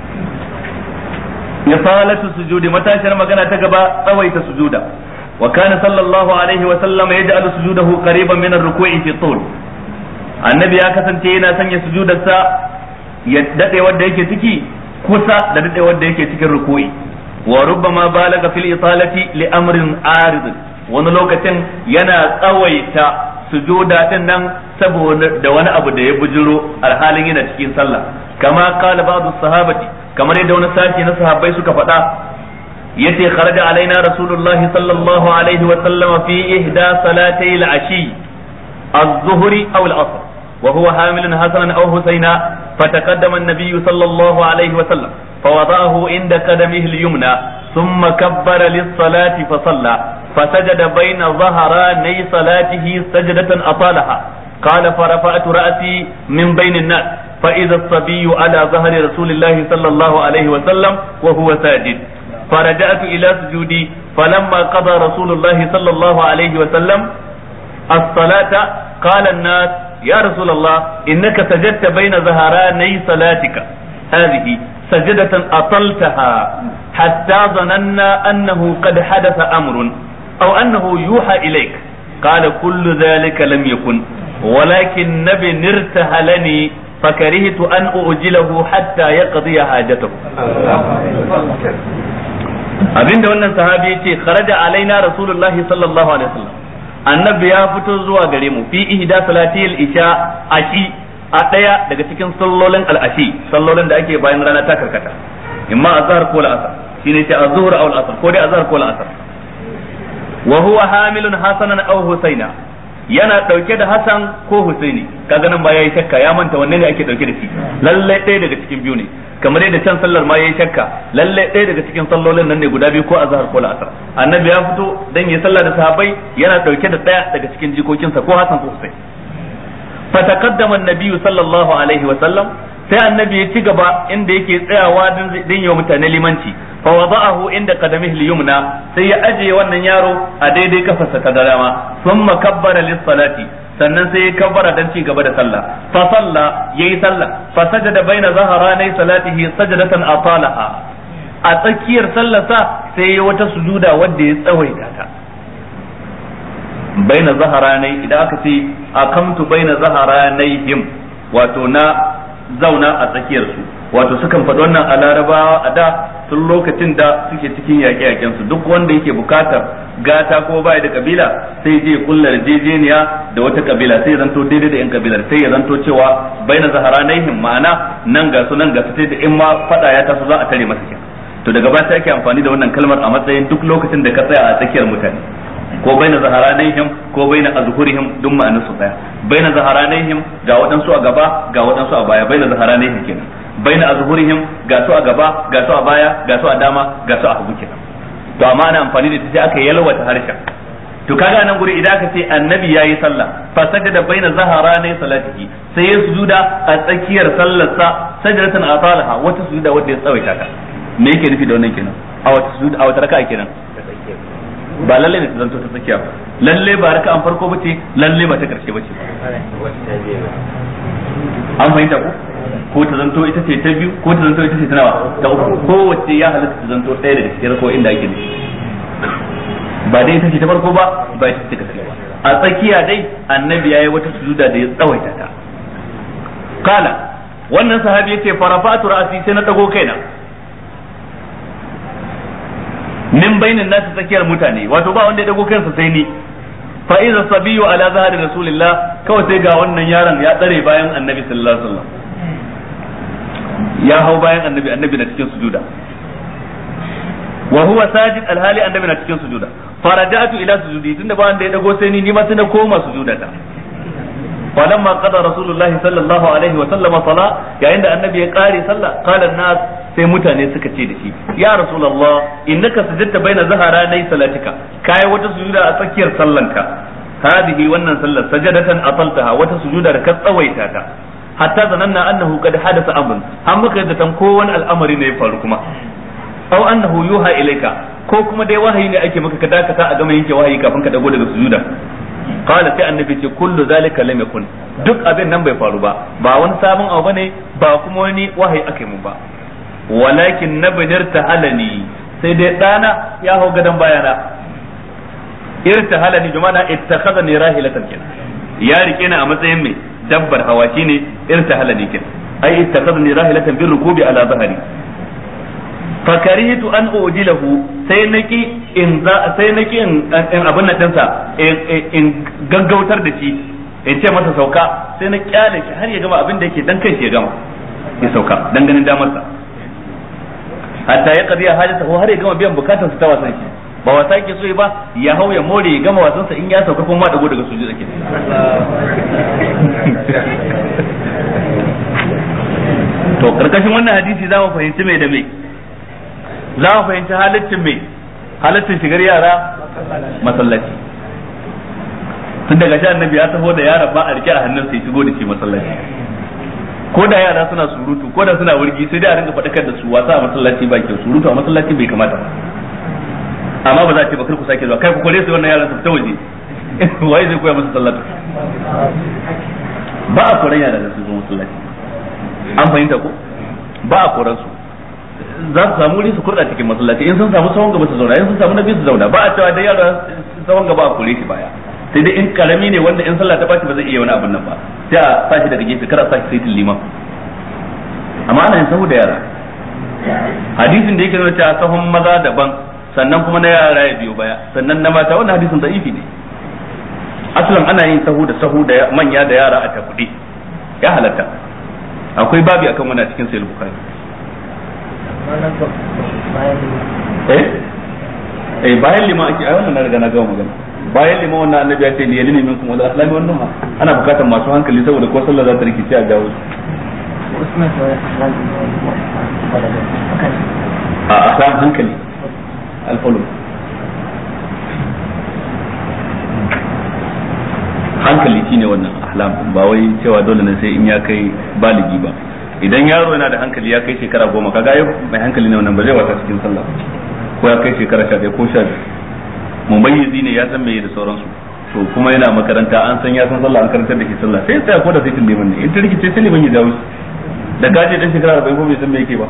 ya salatu sujudi matashiyar magana ta gaba tsawaita sujuda وكان صلى الله عليه وسلم يجعل سجوده قريبا من الركوع في الطول annabi ya kasance yana sanya sujudarsa ya dade wanda yake ciki kusa da dade wanda yake cikin ruku'i wa rubbama balaga fil italati li amrin arid wani lokacin yana tsawaita sujuda din nan saboda da wani abu da ya bujiro alhalin yana cikin sallah kama qala ba'd sahabati kamar yadda wani sashi na sahabbai suka faɗa yace kharaja alaina rasulullahi sallallahu alaihi wa sallama fi ihda salatay al-ashi az-zuhri aw al-asr wa huwa hamilun hasanan aw husayna fataqaddama an-nabiy sallallahu alaihi wa sallam فوضعه عند قدمه اليمنى ثم كبر للصلاة فصلى فسجد بين ظهراني صلاته سجدة أطالها قال فرفعت رأسي من بين الناس فإذا الصبي على ظهر رسول الله صلى الله عليه وسلم وهو ساجد فرجعت إلى سجودي فلما قضى رسول الله صلى الله عليه وسلم الصلاة قال الناس يا رسول الله إنك سجدت بين ظهراني صلاتك هذه سجدة أطلتها حتى ظننا أنه قد حدث أمر أو أنه يوحى إليك قال كل ذلك لم يكن ولكن نبي ارتهلني فكرهت أن أؤجله حتى يقضي حاجته abinda wannan sahabi ya ce kharaja alaina rasulullahi sallallahu alaihi wasallam annabi ya fito zuwa gare mu fi ihda salatil isha ashi a daya daga cikin sallolin al'ashi sallolin da ake bayan rana ta karkata imma azhar ko al'asr shine ce azhur aw al'asr ko dai azhar ko al'asr wa huwa hamilun hasanan aw husaina yana dauke da hasan ko husaini kaga nan ba yayi shakka ya manta wanne ne ake dauke da shi lalle ɗaya daga cikin biyu ne kamar yadda can sallar ma yayi shakka lalle ɗaya daga cikin sallolin nan ne guda biyu ko azhar ko al'asr annabi ya fito dan yi sallah da sahabbai yana dauke da ɗaya daga cikin jikokinsa ko hasan ko husaini fataqaddama an-nabi sallallahu alaihi wa sallam sai annabi ya ci gaba inda yake tsayawa din yau mutane limanci fa wada'ahu inda qadamihi al-yumna sai ya ajiye wannan yaro a daidai kafarsa ta dama thumma kabbara lis-salati sannan sai ya kabbara dan ci gaba da sallah fa salla yayi sallah fa sajada baina zaharanai salatihi sajadatan atalaha a tsakiyar sallarsa sai ya wata sujuda wanda ya tsawaita ta baina zaharanai idan aka ce akamtu baina zaharanaihim wato na zauna a tsakiyar su wato sukan faɗi wannan a larabawa a da tun lokacin da suke cikin yaƙe-yaƙen su duk wanda yake bukatar gata ko baya da kabila sai je kulla yarjejeniya da wata kabila sai ya zanto daidai da yan kabilar sai ya zanto cewa baina zaharanaihim ma'ana nan ga su nan ga su sai da in ma faɗa ya taso za a tare masa kenan to daga baya sai ake amfani da wannan kalmar a matsayin duk lokacin da ka tsaya a tsakiyar mutane ko baina zaharanihim ko baina azhurihim duk ma'anar su daya baina zaharanihim ga waɗansu a gaba ga waɗansu a baya baina zaharanihim kenan baina azhurihim ga su a gaba ga su a baya ga su a dama ga su a hagu kenan to amma ana amfani da ita sai aka yalwata harshen to kaga nan guri idan aka ce annabi yayi sallah fa sajada baina zaharanai salatihi sai ya sujuda a tsakiyar sallarsa sajdatan atalaha wata sujuda wanda ya tsawaita ta me yake nufi da wannan kenan a wata sujuda a wata raka'a kenan ba lalle ne ta zanto ta tsakiya ba lalle ba raka an farko bace lalle ba ta karshe bace an fahimta ko ko ta zanto ita ce ta biyu ko ta zanto ita ce ta nawa ta uku ko wacce ya halatta ta zanto ɗaya daga cikin ko inda ake nufi ba dai ita ce ta farko ba ba ita ce ta karshe ba a tsakiya dai annabi yayi wata sujuda da ya tsawaita ta kala wannan sahabi yace farafatu ra'si sai na dago kaina min bainin nasu tsakiyar mutane wato ba wanda ya dago kansa sai ni fa iza sabiyu ala zahari rasulillah kawai sai ga wannan yaron ya tsare bayan annabi sallallahu alaihi wasallam ya hau bayan annabi annabi na cikin sujuda wa huwa sajid alhali annabi na cikin sujuda faraja'tu ila sujudi tunda ba wanda ya dago sai ni ni ma sai na koma sujuda ta falamma qada rasulullahi sallallahu alaihi wa sallama sala yayin da annabi ya kare sallah qala nas sai mutane suka ce da shi ya rasulullah innaka sajadta baina zaharanai salatika kai wata sujuda a tsakiyar sallanka hadihi wannan sallar sajadatan ataltaha wata sujuda da ka tsawaita ta hatta zananna annahu qad hadatha amrun har muka yadda tan ko wani al'amari ne ya faru kuma aw annahu yuha ilayka ko kuma dai wahayi ne ake maka ka dakata a gama yanke wahayi kafin ka dago daga sujuda qala sai annabi ce kullu zalika lam yakun duk abin nan bai faru ba ba wani sabon abu bane ba kuma wani wahayi aka yi mun ba walakin nabnir tahalani sai dai dana ya hau gadan bayana irtahalani jumana ittakhadhani rahilatan kin ya rike ni a matsayin mai dabbar hawa shine irtahalani kin ai ittakhadhani rahilatan bir rukubi ala zahari fakaritu an ujilahu sai naki in za sai naki in abin nan dinsa in gaggautar da shi in ce masa sauka sai na kyale shi har ya gama abin da yake dan kai shi ya gama ya sauka dan ganin damarsa hatta ya kadiya hajata ko har ya gama biyan bukatar sa ta wasan shi ba wasa yake so ba ya hau ya more ya gama wasan sa in ya sauka kuma dago daga sujud ake to karkashin wannan hadisi za mu fahimci mai da mai za mu fahimci halittin mai halittin shigar yara masallaci tun daga shi annabi ya taho da yara ba a rike a hannun sai shigo da shi masallaci ko da yara suna surutu ko da suna wurgi sai dai a rinka faɗakar da su wasa a masallaci ba kyau surutu a masallaci bai kamata ba amma ba za a ce ba kar ku sake zuwa kai ku kore su wannan yaran su fita waje waye zai koya musu sallatu ba a koran yara da su zo masallaci an fahimta ko ba a koran su za su samu wuri su kurɗa cikin masallaci in sun samu sawon gaba su zauna in sun samu na biyu su zauna ba a cewa da yara sawon gaba a kore shi baya sai dai in karami ne wanda in sallah ta bashi ba zai iya wani abun nan ba sai a sa shi daga gefe kada a sa shi sai liman amma ana yin sahu da yara hadisin da yake nuna cewa sahun maza daban sannan kuma na yara ya biyo baya sannan na mata wannan hadisin da'ifi ne asalin ana yin sahu da sahu da manya da yara a takuɗe ya halatta akwai babi akan wannan cikin sayar bukari eh eh bayan lima ake ai wannan na riga na gama magana bayan lima wannan annabi ya ce li yalini minkum wala aslami wannan ma ana bukatar masu hankali saboda ko sallah za ta rikice a jawo a akan hankali alfalum hankali shine wannan ahlam ba wai cewa dole ne sai in ya kai baligi ba idan yaro yana da hankali ya kai shekara goma kaga yau mai hankali ne wannan ba zai wasa cikin sallah ko ya kai shekara sha ko sha biyu mumayyizi ne ya san meye da sauransu to kuma yana makaranta an san ya san sallah an karantar da shi sallah sai ya ko da sai liman ne in ta rikice sai liman ya dawo shi da gaje dan shekara 40 ko bai san me yake ba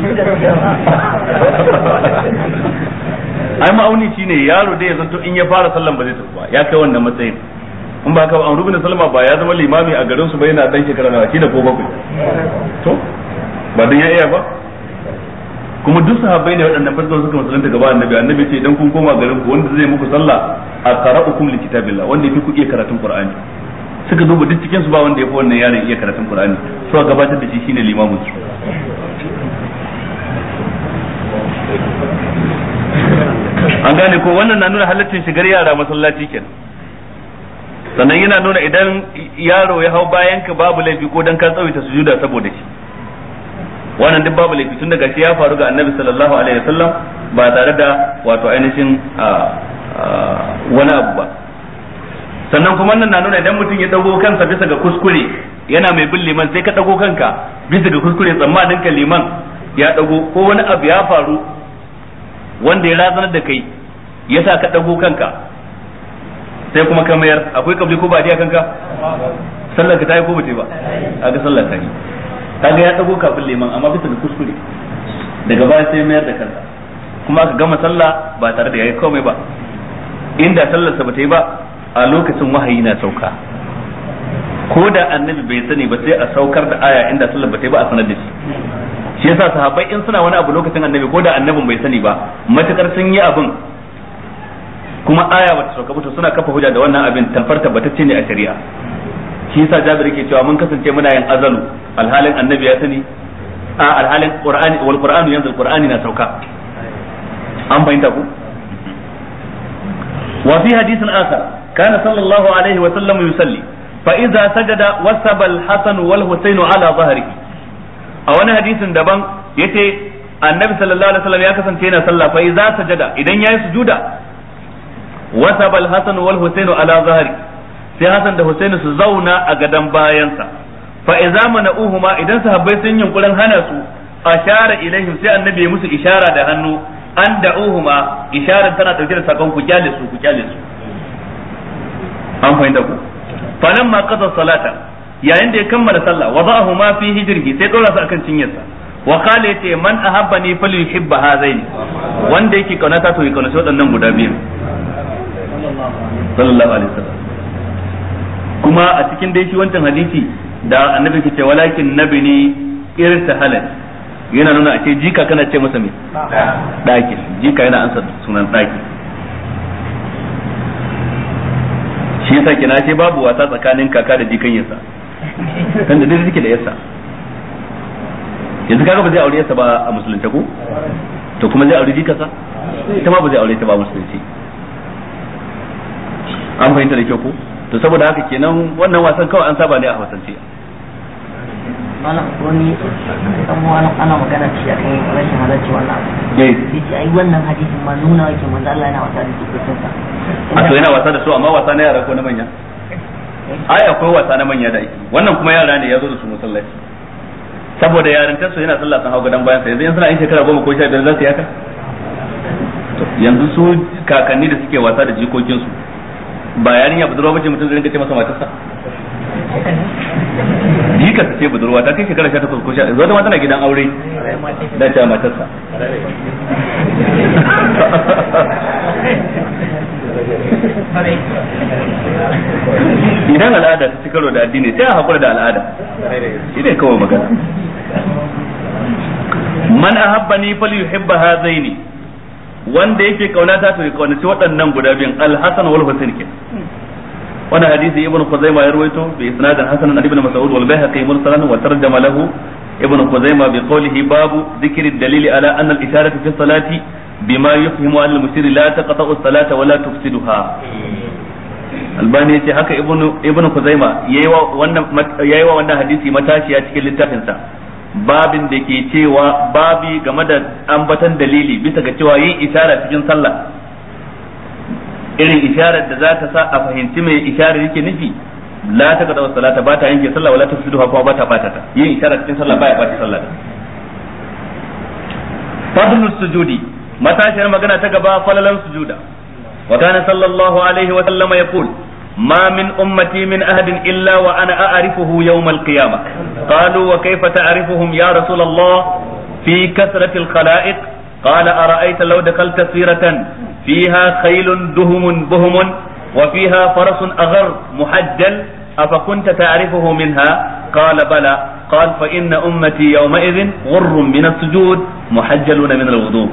ai ma'auni shine yaro da ya zanto in ya fara sallan ba zai tafi ba ya kai wannan matsayin in ba ka an rubin salma ba ya zama limami a garin su ba yana dan shekara nawa da ko bakwai to ba dan ya iya ba kuma duk sahabbai ne waɗannan farko suka musulunta gaba annabi annabi ce idan kun koma garin ku wanda zai muku sallah a qara'ukum likitabillah wanda yafi ku iya karatun qur'ani suka duba duk cikin su ba wanda yafi wannan yaron iya karatun qur'ani suka gabatar da shi shine limamin su an gane ko wannan na nuna halaccin shigar yara masallaci kenan sannan yana nuna idan yaro ya hau bayan ka babu laifi ko dan ka tsawaita sujuda saboda shi wannan duk babu laifi tun daga shi ya faru ga annabi sallallahu alaihi wasallam ba tare da wato ainihin wani abu ba sannan kuma nan na nuna idan mutum ya dago kansa bisa ga kuskure yana mai bin liman sai ka dago kanka bisa ga kuskure tsammanin ka liman ya dago ko wani abu ya faru wanda ya razanar da kai yasa ka dago kanka sai kuma ka mayar akwai kabli ko ba a kanka sallar ka ta yi ko ba ba a ga sallar ta yi kaga ya dago kafin liman amma bisa da kuskure daga baya sai mayar da kansa kuma aka gama sallah ba tare da yayi komai ba inda sallar sa bata yi ba a lokacin wahayi na sauka ko da annabi bai sani ba sai a saukar da aya inda sallar bata yi ba a sanar da shi shi yasa sahabbai in suna wani abu lokacin annabi ko da annabin bai sani ba matakar sun yi abin kuma aya bata sauka ba to suna kafa hujja da wannan abin tamfar tabbatacce ne a shari'a shi yasa Jabir yake cewa mun kasance muna yin azalu alhalin annabi ya sani a alhalin qur'ani wal qur'anu yanzu qur'ani na sauka an fahimta ku wa fi hadithin akhar kana sallallahu alaihi wa sallam yusalli fa idza sajada wasaba al-hasan wal husayn ala dhahrihi a wani hadisin daban yace annabi sallallahu alaihi wasallam ya kasance yana sallah fa idza sajada idan yayi sujuda wasaba al-hasan wal husayn ala dhahrihi sai Hassan da Husaini su zauna a gadon bayansa fa idza mana'uhuma idan sahabbai sun yunkurin hana su ashara ilaihim sai annabi ya musu ishara da hannu an da'uhuma isharar tana dauke da sakon ku kyale su ku kyale su an fahimta ku falan ma qada salata yayin da ya kammala sallah wada'ahu ma fi hijrihi sai dora su akan cinyarsa wa qala yace man ahabbani falyuhibba hadaini wanda yake kaunata to ya kaunaci waɗannan guda biyu sallallahu alaihi wasallam kuma a cikin dai shi wancan hadisi da annabi ke ce walakin nabi ne irtahalan yana nuna a ce jika kana ce masa me daki jika yana ansa sunan daki shi yasa kina ce babu wasa tsakanin kaka da jikan yasa kan da dai suke da yasa yanzu kaga ba zai aure yasa ba a musulunci ko to kuma zai aure jikarsa ita ma ba zai aure ta ba a musulunci an fahimta da kyau ko to saboda haka kenan wannan wasan kawai an saba ne a hausance malam wani dan wani ana magana shi a kan rashin halarci wannan abu eh yace ai wannan hadisin ma nuna yake manzo Allah yana wasa da jikokin sa a to yana wasa da su amma wasa na yara ko na manya ai akwai wasa na manya da ake wannan kuma yara ne ya zo da su masallaci saboda yarintar su yana sallah sun hau gadon bayan sa yanzu in suna yin shekara goma ko sha biyar za su yi haka To, yanzu su kakanni da suke wasa da jikokin su ba yarinya budurwa bace mutum zai rinka ce masa matarsa jika ta ce budurwa ta kai shekara 18 ko 19 zo da ma tana gidan aure da ta matarsa idan al'ada ta ci karo da addini sai a hakura da al'ada shi ne kawai magana man ahabbani falyuhibba hadaini wanda yake kaunata to ya kaunaci waɗannan guda biyun al-hasan wal husain ke wani hadisi ibnu khuzaimah ya rawaito bi isnadin hasan an ibn mas'ud wal bayhaqi mursalan wa tarjama lahu ibnu khuzaimah bi qawlihi babu dhikri dalili ala anna al-isharatu fi salati bima yufhimu an al-mushir la taqta'u as-salata wa la tufsiduha albani yace haka ibnu ibnu khuzaimah yayi wa wannan yayi wa wannan hadisi matashiya cikin littafin sa babin da ke cewa babi game da ambatan dalili bisa ga cewa yin isharar cikin sallah irin isharar da za ta sa a fahimci mai isharar yake nufi la ta kada salata ba ta yanke sallah wala tafsidu kuma ba ta bata ta yin isharar cikin sallah baya bata sallah fadlus sujudi matashiyar magana ta gaba falalan sujuda wa kana sallallahu alaihi wa sallama yaqul ما من أمتي من أحد إلا وأنا أعرفه يوم القيامة قالوا وكيف تعرفهم يا رسول الله في كثرة الخلائق قال أرأيت لو دخلت سيرة فيها خيل دهم بهم وفيها فرس أغر محجل أفكنت تعرفه منها قال بلى قال فإن أمتي يومئذ غر من السجود محجلون من الوضوء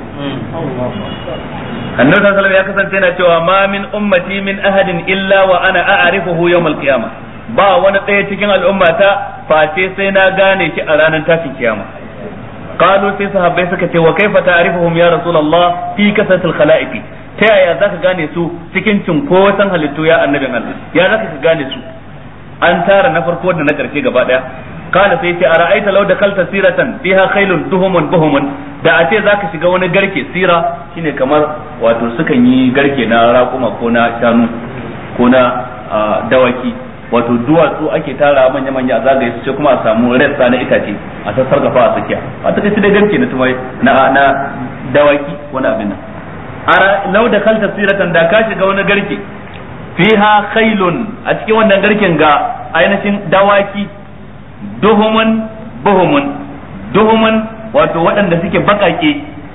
annabi sallallahu alaihi ya kasance yana cewa ma min ummati min ahadin illa wa ana a'rifuhu yawm al-qiyamah ba wani ɗaya cikin al'ummata face sai na gane shi a ranar tashin kiyama qalu sai sahabbai suka ce wa kaifa ta'rifuhum ya rasulullah fi kasatil khalaiqi ta yaya zaka gane su cikin cinkoson halittu ya annabin Allah ya zaka ka gane su an tara na farko da na karshe gaba daya kala sai ce a ra'aita law dakalta siratan fiha khailun duhumun buhumun da a ce zaka shiga wani garke sira shine kamar wato sukan yi garke na raƙuma ko na shanu ko na dawaki wato duwatsu ake tara manya manya a zagaye su ce kuma a samu rassa na itace a sassar gafa a tsakiya a ta kai da garke na tumai na na dawaki wani abin nan ara law dakalta siratan da ka shiga wani garke fiha khailun a cikin wannan garken ga ainihin dawaki duhumun buhumun duhumun wato waɗanda suke bakake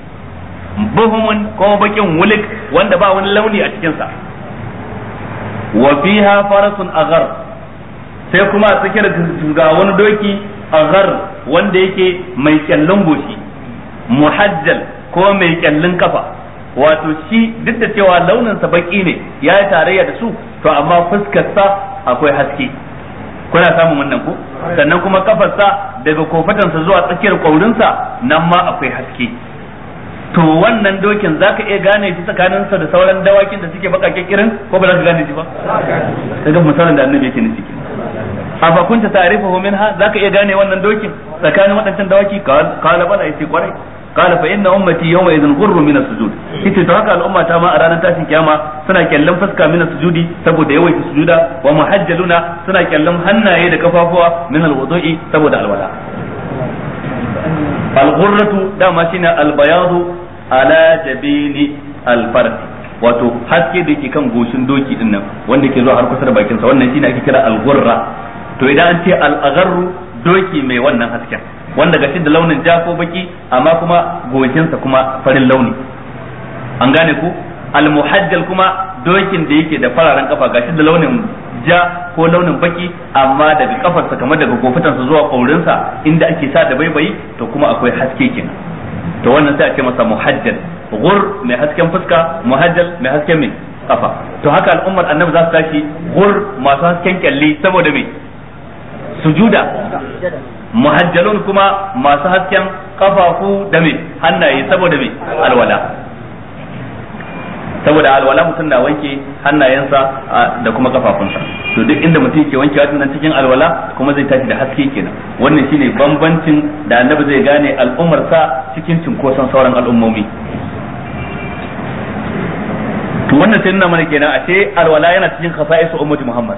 buhumun ko bakin wulik wanda ba wani launi a cikinsa wa fiha farasun aghar sai kuma a tsakiyar ga wani doki aghar wanda yake mai kyallin goshi muhajjal ko mai kyallin kafa wato shi duk da cewa launinsa baki ne ya yi tarayya da su to amma fuskarsa akwai haske kuna samun wannan ko sannan kuma kafarsa daga kofatansa zuwa tsakiyar kwaurinsa nan ma akwai haske to wannan dokin zaka iya gane shi tsakaninsa da sauran dawakin da suke bakakken kirin ko ba za ka gane shi ba kaga misalin da annabi yake nufi afa kunta ta'rifuhu minha zaka iya gane wannan dokin tsakanin waɗancan dawaki kala bala yace kwarai qala fa inna ummati yawma idhin ghurru min as-sujud yace to haka al'umma ta ma a ranar tashin kiyama suna kyallan fuska min as-sujudi saboda yawaita sujuda wa muhajjaluna suna kyallan hannaye da kafafuwa min al-wudu'i saboda alwala al-ghurratu dama shine al-bayadu ala jabini al-fard wato haske da yake kan goshin doki din nan wanda ke zuwa har kusa da bakin sa wannan shine ake kira al-ghurra to idan an ce al-agharru doki mai wannan hasken wanda gashi da launin ja ko baki amma kuma goshinsa kuma farin launi an gane ku almuhajjal kuma dokin da yake da fararen kafa gashi da launin ja ko launin baki amma daga kafarsa kamar daga kofutansa zuwa kaurinsa inda ake sa da baibayi to kuma akwai haske kenan to wannan sai a ce masa muhajjal gur mai hasken fuska muhajjal mai hasken mai kafa to haka al'ummar annabi za su tashi gur masu hasken kyalli saboda me sujuda muhajjalun kuma masu hasken kafafu da me hannaye saboda me alwala saboda alwala mutum na wanke hannayensa da kuma kafafunsa to duk inda mutum ke wanke nan cikin alwala kuma zai tashi da haske kenan wannan shine bambancin da annabi zai gane al'ummarsa cikin cinkoson sauran al'ummomi to wannan sai nuna mana kenan ashe alwala yana cikin khasa'isu ummati muhammad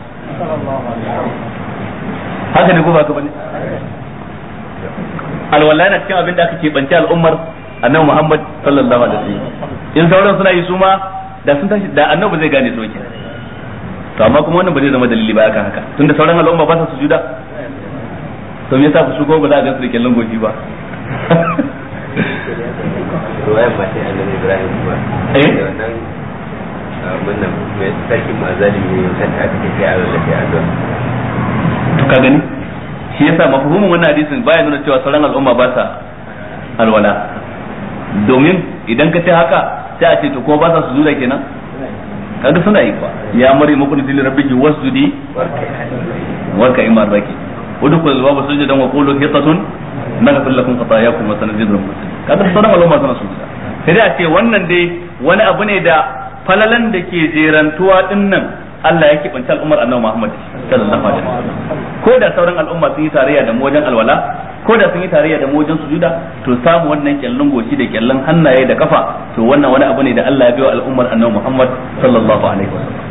haka ne ko ba ka bane alwala yana cikin abin da aka keɓance al'ummar annabi Muhammad sallallahu alaihi wasallam in sauran suna yi su ma da sun tashi da annabi zai gane su ke to amma kuma wannan ba zai zama dalili ba akan haka tunda sauran al'umma ba sa sujuda to me yasa su ko ba za a ga su da kyallon goshi ba ruwayan mace annabi ibrahim kuma Eh? da wannan wannan mai sarkin mazalimi ne kan ta aka kai a lallace a zuwa to ka gani shi yasa mafhumin wannan hadisin baya nuna cewa sauran al'umma ba sa alwala domin idan ka ce haka sai a ce to ko ba sa sujuda kenan kaga suna yi kwa ya mari muku da rabbiki wasjudi warka imar raki udkhul al-baba sujudan wa qulu hitatun naghfir lakum khatayakum wa sanazidul muhsinin kaga sauran al'umma suna sujuda sai dai a ce wannan dai wani abu ne da falalan da ke jerantuwa dinnan Allah ya kibanta al'ummar annabi Muhammad sallallahu alaihi wasallam ko da sauran al'umma sun yi tarayya da mu wajen alwala ko da sun yi tarayya da mu wajen sujuda to samu wannan kyallin goshi da kyallin hannaye da kafa to wannan wani abu ne da Allah ya biyo al'ummar annabi Muhammad sallallahu alaihi wasallam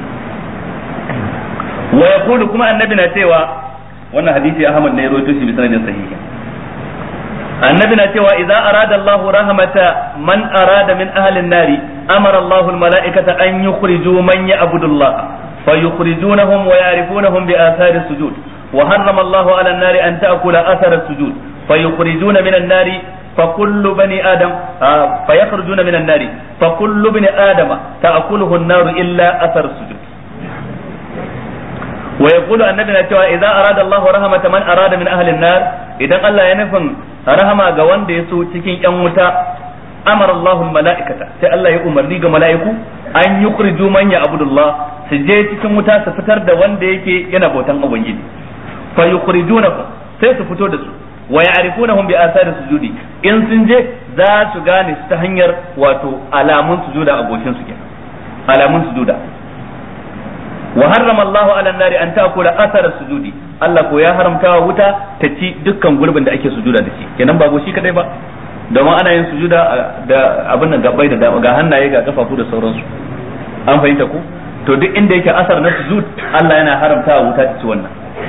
wa yaqulu kuma annabi na cewa wannan hadisi Ahmad ne ya rawaito shi bi sanadin sahihi annabi na cewa idza arada Allahu rahmata man arada min ahli an-nari amara Allahu al-mala'ikata an yukhriju man ya'budu Allah فيخرجونهم ويعرفونهم بآثار السجود وحرم الله على النار أن تأكل أثر السجود فيخرجون من النار فكل بني آدم آه فيخرجون من النار فكل بني آدم تأكله النار إلا أثر السجود ويقول النبي نتوى إذا أراد الله رحمة من أراد من أهل النار إذا قال لا ينفن رحمة قوان ديسو تكين يموتا أمر الله الملائكة سي الله يؤمر لي ملائكو أن يخرجوا من يعبد الله سجي تكين متا سفتر دا وان ديكي ينبوتان أبنجي فيخرجونهم sai su fito da su wa ya'rifunahum bi athari sujudi in sun je za su gane su ta hanyar wato alamun sujuda a goshin su kenan alamun sujuda wa harrama Allah ala nari an ta'kula athara sujudi Allah ko ya haramta wa wuta ta ci dukkan gurbin da ake sujuda da shi kenan ba goshi kadai ba domin ana yin sujuda da abin nan gabai da ga hannaye ga kafafu da sauransu an fahimta ku to duk inda yake asar na sujud Allah yana haramta wa wuta ta ci wannan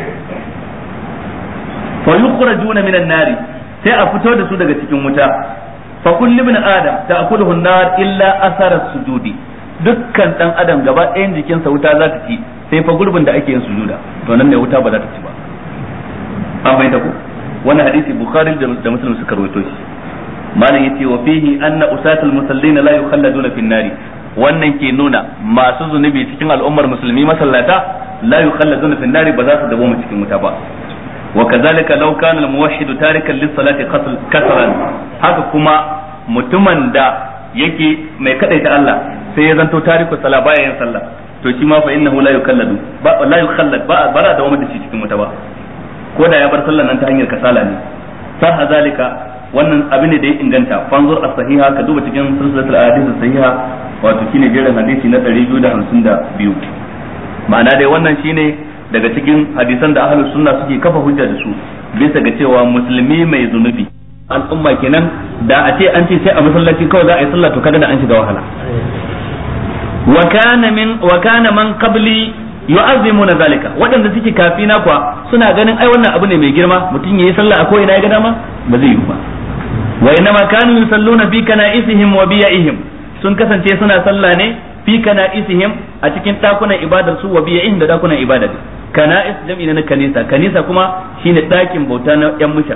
fa yukhrajuna minan nari sai a fito da su daga cikin wuta fa kullu ibn adam ta'kuluhu an-nar illa athara sujudi dukkan dan adam gaba ɗayan jikinsa wuta za ta ci sai fa gurbin da ake yin sujuda to nan ne wuta ba za ta ci ba an bai da ku wannan hadisi bukhari da muslim suka rawaito shi malam yace wa fihi anna usatul musallina la yukhalladuna fin nari wannan ke nuna masu zunubi cikin al'ummar musulmi masallata la yukhalladuna fin nari ba za su dawo mu cikin wuta ba وكذلك لو كان الموحد تاركا للصلاة كسرا haka kuma mutumin da yake mai kadaita Allah sai ya zanto tariku sala baya yin sallah to shi ma fa innahu la yukalladu ba la yukallad ba bara da wanda shi cikin wuta ba ko da ya bar sallan nan ta hanyar kasala ne sa zalika wannan abin ne da ya inganta fanzur as-sahiha ka duba cikin silsilatul ahadith as-sahiha wato shine jerin hadisi na 252 ma'ana dai wannan shine daga cikin hadisan da ahlus sunna suke kafa hujja da su bisa ga cewa musulmi mai zunubi al'umma kenan da a ce an ce sai a masallaci kawai za a yi sallah to kaga da an shiga wahala wa kana min wa kana man qabli yu'azzimuna zalika waɗanda suke kafina kuwa suna ganin ai wannan abu ne mai girma mutum yayi sallah a ko ina ya ga dama ba zai yi ba wa inma kanu yusalluna fi kana'isihim wa biyaihim sun kasance suna sallah ne fi kana'isihim a cikin dakunan ibadar su wa biyaihim da dakunan ibadar kana'is jam'i na kanisa kanisa kuma shine dakin bauta na yan mushan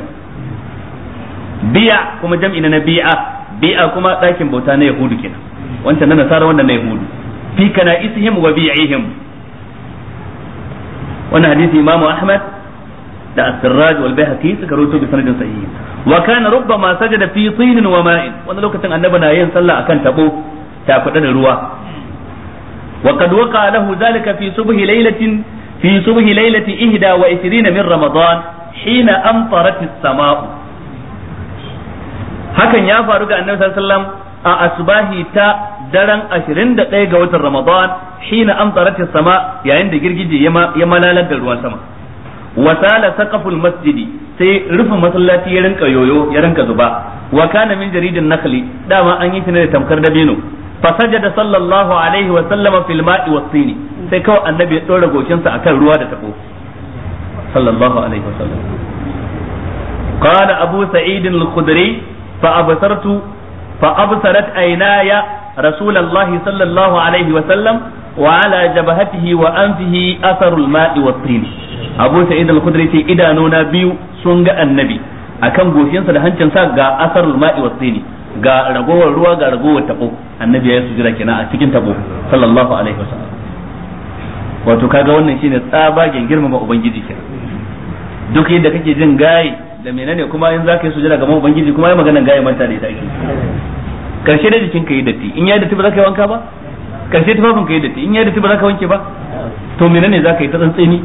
biya kuma jam'i na bi'a bi'a kuma dakin bauta na yahudu kenan wancan na nasara wannan na yahudu fi kana'isihim wa bi'ihim wannan hadisi imamu ahmad da as-sirraj wal bayhaqi suka rawaito bi sanadin sahih wa kana rubbama sajada fi tinin wa ma'in wannan lokacin annabi na yin sallah akan tabo ta kuɗa da ruwa wa qad waqa lahu zalika fi subhi laylatin في صبح ليلة إهدى وعشرين من رمضان حين أمطرت السماء hakan ya faru ga annabi sallallahu alaihi wasallam a asbahi ta daren 21 ga watan Ramadan hina amtarat sama yayin da girgije ya malalar da ruwan sama wasala saqaful masjidi sai rufin masallaci ya rinka yoyo ya rinka zuba wa kana min jaridin nakhli dama an yi shi da tamkar dabino fasajada sallallahu alaihi wa sallama fil ma'i was tini sai kawai annabi ya ɗora goshinsa akan ruwa da tabo sallallahu alaihi wasallam قال أبو سعيد الخدري فأبصرت فأبصرت عيناي رسول الله صلى الله عليه وسلم وعلى جبهته وأنفه أثر الماء والطين Abu Sa'id al-Khudri ce idanuna biyu sun ga annabi akan goshinsa da hancinsa ga asarul ma'i was sini ga ragowar ruwa ga ragowar tabo annabi ya sujira kenan a cikin tabo sallallahu alaihi wasallam wato kaga wannan shine tsabagen girmama ubangiji kenan duk yadda kake jin gaye da menene kuma in zaka yi sujira gaban ubangiji kuma ya magana gaye manta da ita ake karshe da jikin ka yi datti in ya datti ba za ka yi wanka ba karshe tufafin ka yi datti in ya datti ba za ka wanke ba to menene za ka yi ta tsantseni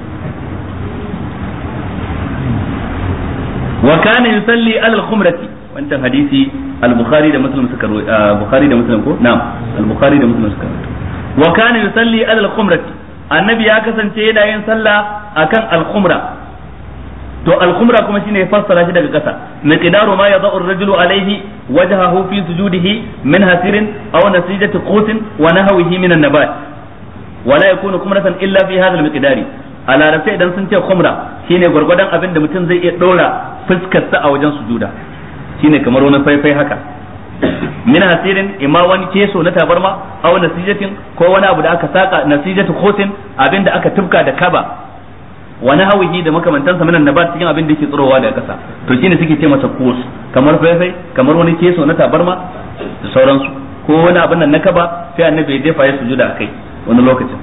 wa kana yusalli ala al-khumrati wancan hadisi al-bukhari da muslim suka bukhari da muslim ko na'am al-bukhari da muslim suka wa kana yusalli ala al-khumrati annabi ya kasance yana yin sallah akan al-khumra to al-khumra kuma shine ya fassara shi daga kasa miqdaru ma yadau ar-rajulu alayhi wajhahu fi sujudihi min hasirin aw nasijati qutin wa nahwihi min an-nabat wala yakunu khumratan illa fi hadha al-miqdari a larabce idan sun ce khumra shine gwargwadon abin da mutum zai iya dora fuskarsa a wajen sujuda shine kamar wani faifai haka min hasirin imma wani keso na tabarma aw nasijatin ko wani abu da aka saka nasijatu khotin abin da aka tufka da kaba wani hawihi da makamantansa minan nabat cikin abin da yake tsirowa daga kasa to shine suke ce masa kos kamar faifai kamar wani keso na tabarma da sauransu ko wani abin nan na kaba sai annabi ya jefa ya sujuda akai wani lokacin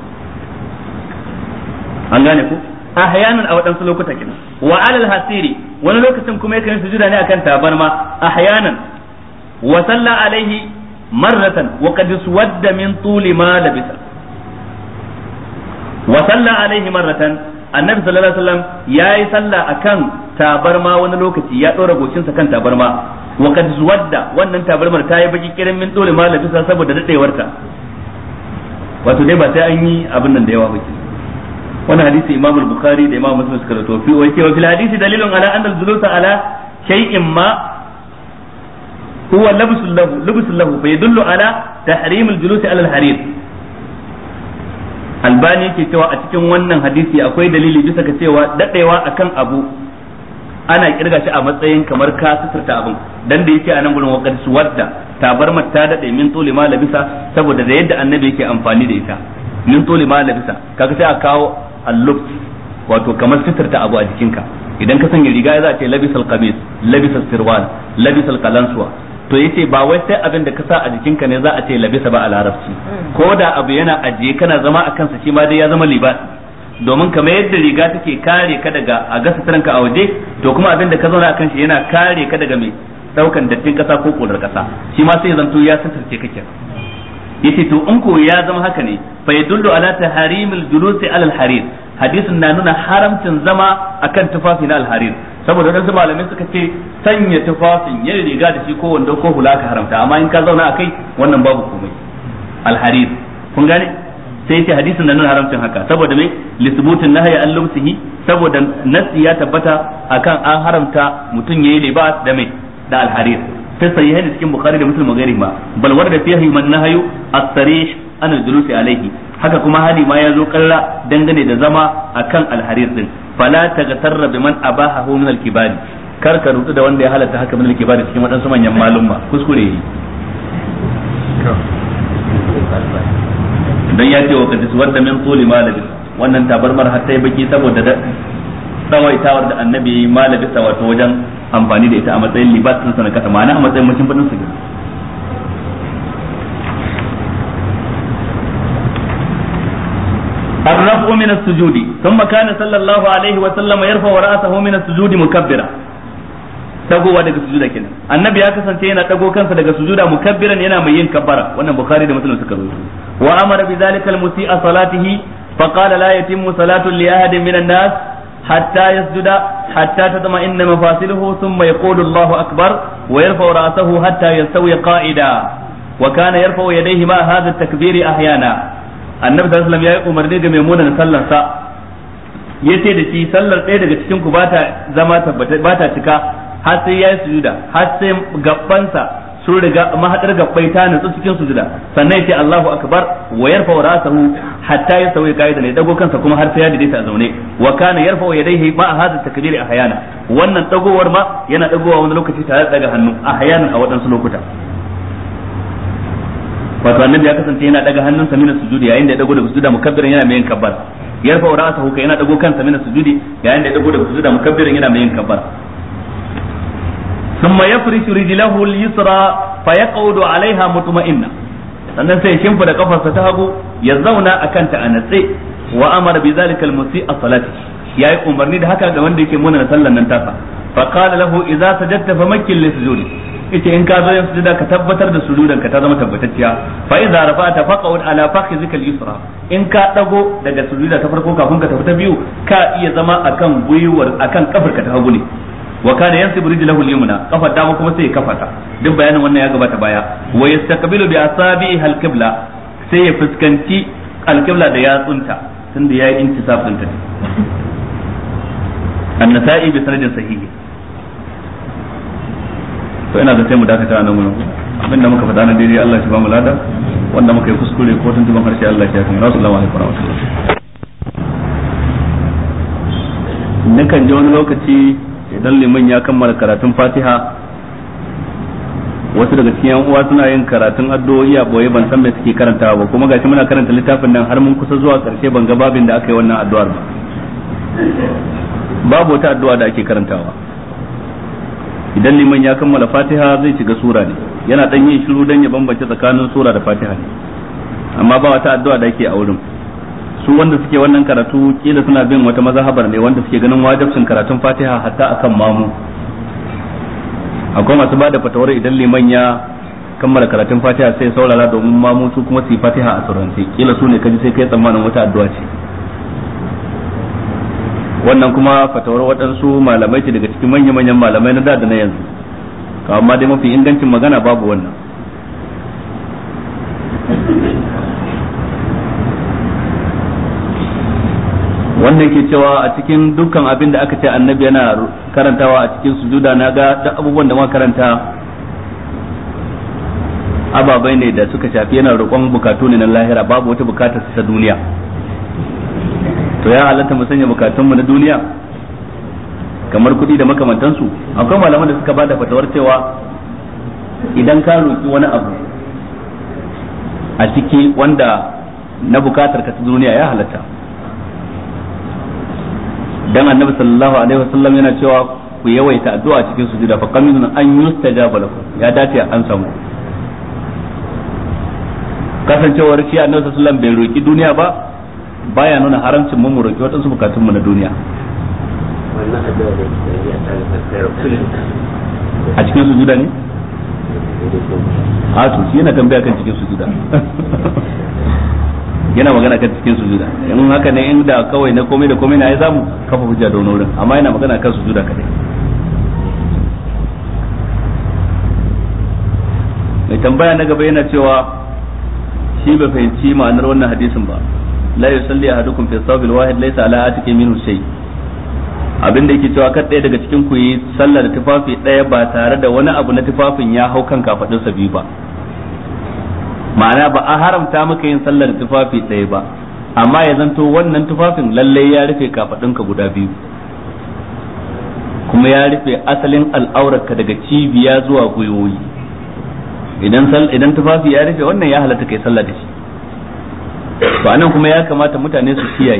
an gane ku ahyanan a waɗansu lokuta kenan wa alal hasiri wani lokacin kuma yakan sujuda ne akan tabarma ahyanan wa salla alaihi marratan wa qad suwadda min tuli ma labisa wa salla alaihi marratan annabi sallallahu alaihi wasallam yayi sallah akan tabarma wani lokaci ya dora goshinsa kan tabarma wa qad suwadda wannan tabarmar ta yi baki kirin min tuli ma labisa saboda dadewarta wato dai ba sai an yi abin nan da yawa ba wannan hadisi imam al-bukhari da imam muslim suka rawaito fi wa cewa fil hadisi dalilun ala anna al-julus ala shay'in ma huwa labsul lahu labsul lahu fa yadullu ala tahrim al-julus ala al-harir albani yake cewa a cikin wannan hadisi akwai dalili bisa ga cewa dadewa akan abu ana kirga shi a matsayin kamar ka suturta abin dan da yake a nan gurin waqad suwadda tabarmar ta dade min tuli ma labisa saboda da yadda annabi yake amfani da ita min tuli ma labisa kaga sai a kawo allub wato kamar sitirta abu a jikinka idan ka sanya riga za a ce labisal qamis labisal sirwal labisal qalansuwa to yace ba wai sai abin da ka sa a jikinka ne za a ce labisa ba a larabci ko da abu yana ajiye kana zama a kansa shi ma dai ya zama libas domin kamar yadda riga take kare ka daga a ga suturanka a waje to kuma abin da ka zauna a kan shi yana kare ka daga mai daukan dattin kasa ko kodar kasa shi ma sai zanto ya suturce kake yace to in ko ya zama haka ne fa yadullu ala taharimil julusi ala al-harir hadisin na nuna haramcin zama akan tufafi na al-harir saboda wadansu malamai suka ce sanya tufafin yin riga da shi ko wando ko hula ka haramta amma in ka zauna akai wannan babu komai al-harir kun gane sai yace hadisin na nuna haramcin haka saboda mai lisbutin nahyi an lumsihi saboda nasi ya tabbata akan an haramta mutum yayi libas da mai da al-harir في الصحيحين cikin bukhari da muslim gairi ma bal warda fihi man nahyu as-sarih an al-julus alayhi haka kuma hali ma ya zo kalla dangane da zama akan al-harir din fala tagtarra biman abahahu min al-kibari kar ka rutu da wanda ya halatta haka min al-kibari cikin wadansu manyan malumma kuskure yi dan ya ce wa kadis wadda min tuli malabi wannan tabarmar har sai baki saboda da tsawaitawar da annabi ya yi malabisa wato wajen amfani da ita a matsayin libas ɗinsa na kasa ma'ana a matsayin mutum fadin su الرفع من السجود ثم كان صلى الله عليه وسلم يرفع رأسه من السجود مكبرا dagowa daga sujuda kenan annabi ya kasance yana dago kansa daga sujuda mukabbiran yana mai yin kabbara wannan bukhari da muslim suka rubuta wa amara bi zalika al musi'a salatihi fa qala la yatimmu salatu li ahadin min an-nas حتى يسجد حتى تطمئن مفاصله ثم يقول الله أكبر ويرفع رأسه حتى يستوي قائدا وكان يرفع يديه مع هذا التكبير أحيانا النبي صلى الله عليه وسلم يا عمر ne ga maimuna sallar sa yace da shi sallar ɗaya daga cikin ku bata zama tabbata bata cika har sai yayi sujuda har sai gabbansa sun riga mahadar gabbai ta nutsu cikin sujuda sannan yace Allahu akbar wa yarfa ra'sahu hatta ya sauya kaida ne dago kansa kuma har sai ya daidaita a zaune wa kana yarfa yadayhi ma hadha takbiri ahyana wannan dagowar ma yana dagowa wani lokaci tare da daga hannu ahyanan a wadansu lokuta wato annabi ya kasance yana daga hannunsa mina sujudi yayin da ya dago daga sujuda mukabbiran yana mai yin kabbar yarfa ra'sahu kai yana dago kansa min sujudi yayin da ya dago daga sujuda mukabbirin yana mai yin kabbara thumma yafrishu rijlahu al-yusra fa yaqudu 'alayha mutma'inna sannan sai ya shimfida kafarsa ta hagu ya zauna akan ta a natse wa amara bi zalika al-musi'a salati yayi umarni da haka ga wanda yake muna sallan nan tasa fa qala lahu idza sajadta famakkil li sujudi ita in ka zo yin sujuda ka tabbatar da sujudan ka ta zama tabbatacciya fa idza rafa'ta faqud ala fakhizika al-yusra in ka dago daga sujuda ta farko kafin ka tafi ta biyu ka iya zama akan gwiwar akan kafarka ta hagu ne wa kana yansibu rijlahu al-yumna kafar dama kuma sai ya kafata duk bayanin wannan ya gabata baya wa yastaqbilu bi asabihi al-qibla sai ya fuskanci al-qibla da yatsunta tunda yayi intisab din ta an-nasa'i bi sanadin sahihi to ina da sai mu dakata nan gurin abinda muka faɗa na daidai Allah shi ba mu lada wanda muka yi kuskure ko tuntuban harshe Allah shi ya kan rasulullahi alaihi wasallam nakan ji wani lokaci idan liman ya kammala karatun Fatiha wasu daga cikin yan uwa suna yin karatun addu'o'i a boye ban san me suke karantawa ba kuma gashi muna karanta littafin nan har mun kusa zuwa karshe ban ga babin da aka yi wannan addu'ar ba babu wata addu'a da ake karantawa idan liman ya kammala fatiha zai shiga sura ne yana dan yin shiru dan ya bambance tsakanin sura da fatiha ne amma ba wata addu'a da yake a wurin su wanda suke wannan karatu kila suna bin wata mazhabar ne wanda suke ganin wajibcin karatun fatiha hatta akan mamu akwai masu bada fatawar idan liman ya kammala karatun fatiha sai saurara domin mamu su kuma su yi fatiha a surance kila su ne kaji sai kai tsammanin wata addu'a ce wannan kuma fatawar waɗansu malamai ce daga cikin manya-manyan malamai na da da na yanzu amma dai mafi ingancin magana babu wannan wannan ke cewa a cikin dukkan abin da aka ce annabi yana karantawa a cikin sujuda na ga duk abubuwan da muka karanta ababai ne da suka shafi yana roƙon bukatu ne na lahira babu wata bukatar ta duniya to ya halatta mu sanya bukatunmu na duniya kamar kuɗi da makamantansu akwai malaman da suka ba da fatawar cewa idan ka roƙi wani abu a ciki wanda na bukatar ka ta duniya ya halatta dan annabi sallallahu alaihi wasallam yana cewa ku yawaita addu'a cikin sujuda fa qaminun an yustajaba lakum ya dace an samu kasancewar shi annabi sallallahu alaihi wasallam bai roki duniya ba baya nuna haramcin mu roki waɗansu bukatunmu na duniya wannan addu'a da ke ya tsara tsara kullum a cikin sujuda ne a to shi yana tambaya kan cikin sujuda yana magana kan cikin sujuda in haka ne in da kawai na komai da komai na ya zamu kafa hujja da wani wurin amma yana magana kan sujuda kadai mai tambaya na gaba yana cewa shi bai fahimci ma'anar wannan hadisin ba la yusalli ahadukum fi sawbil wahid laysa ala atiki minhu shay abin da yake cewa kar ɗaya daga cikin ku yi sallah da tufafi ɗaya ba tare da wani abu na tufafin ya hau kan kafadunsa biyu ba ma'ana ba a haramta maka yin sallar tufafi ɗaya ba amma ya zanto wannan tufafin lalle ya rufe kafadunka guda biyu kuma ya rufe asalin al'aurarka daga cibiya zuwa gwiwoyi idan idan tufafi ya rufe wannan ya halatta kai sallah da shi to anan kuma ya kamata mutane su kiyaye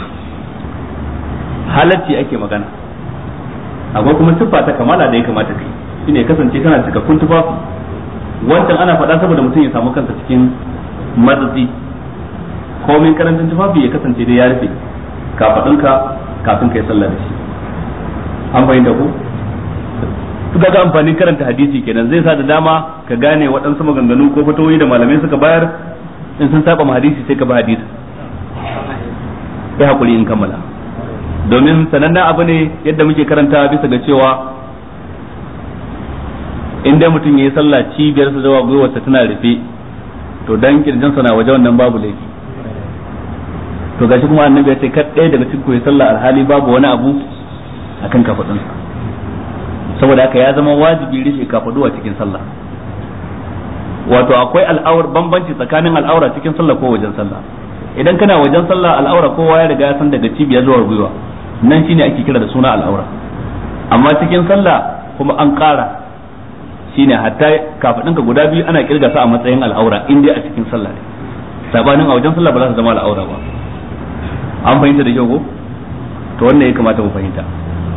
halacci ake magana akwai kuma siffa ta kamala da ya kamata kai shine kasance kana cikakkun tufafi wancan ana faɗa saboda mutum ya samu kansa cikin matsatsi komin karancin tufafi ya kasance dai ya rufe kafaɗinka kafin ka yi sallah da shi an fahimta ko su ga amfanin karanta hadisi kenan zai sa da dama ka gane waɗansu maganganu ko fatoyi da malamai suka bayar in sun saba ma hadisi sai ka ba hadisi ya hakuri in kammala domin sanannen abu ne yadda muke karanta bisa ga cewa in dai mutum ya yi sallah cibiyar sa zuwa gwiwarsa tana rufe to dan kirjinsa na waje wannan babu laifi to gashi kuma annabi ya ce kar ɗaya daga cikin ya sallah alhali babu wani abu akan kafadunsa saboda haka ya zama wajibi rufe kafadu a cikin sallah wato akwai al'aur bambanci tsakanin al'aura cikin sallah ko wajen sallah idan kana wajen sallah al'aura kowa ya riga ya san daga cibiya zuwa gwiwa nan shine ake kira da suna al'aura amma cikin sallah kuma an ƙara shine hatta kafadinka guda biyu ana kirga su a matsayin al'aura in dai a cikin sallah ne sabanin a wajen sallah ba za su zama al'aura ba an fahimta da kyau ko to wannan ya kamata mu fahimta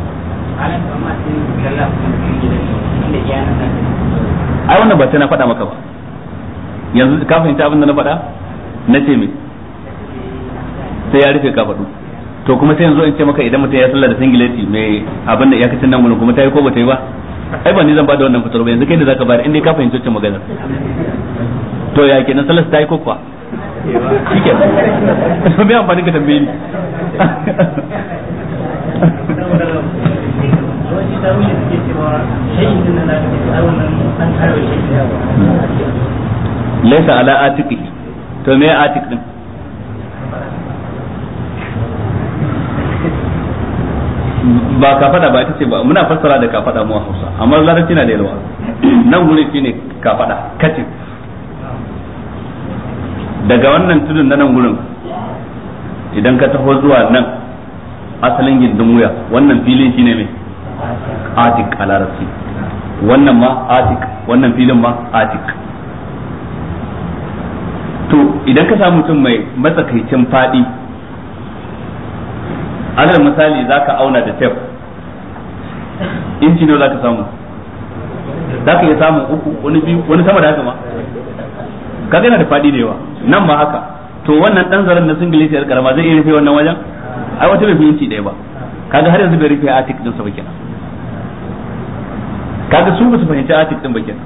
ai wannan ba sai na faɗa maka ba yanzu ka fahimta abin da na faɗa na ce me sai ya rufe ka faɗu to kuma sai yanzu in ce maka idan mutum ya sallah da singileti mai abin da ya kacin nan gudun kuma ta yi ko ba ta yi ba ai ba ni zan bada wannan fitar ba yanzu kai da zaka bayar inda ka fahimci wacce maganar to ya kenan sallar ta yi ko kuwa shike to me amfani ka tambaye ni laysa ala atiqihi to me atiq din ba kafada ba ita ce ba muna fassara da kafada mu a Hausa amma larabci na da yalwa nan guri shine kafada katif daga wannan tudun na nan gurin idan ka taho zuwa nan asalin gindin wuya wannan filin shine mai atik a larabci wannan ma atik wannan filin ma atik to idan ka samu mutum mai matsakaicin fadi alal misali za ka auna da tef inci ne za ka samu za ka iya samun uku wani biyu wani sama da haka ma ka gana da fadi da yawa nan ma haka to wannan dan zaren na singileti yar karama zai iya rufe wannan wajen ai wata bai fi inci ɗaya ba kaga har yanzu bai rufe atik din sa ba kenan kaga su ba su fahimci atik din ba kenan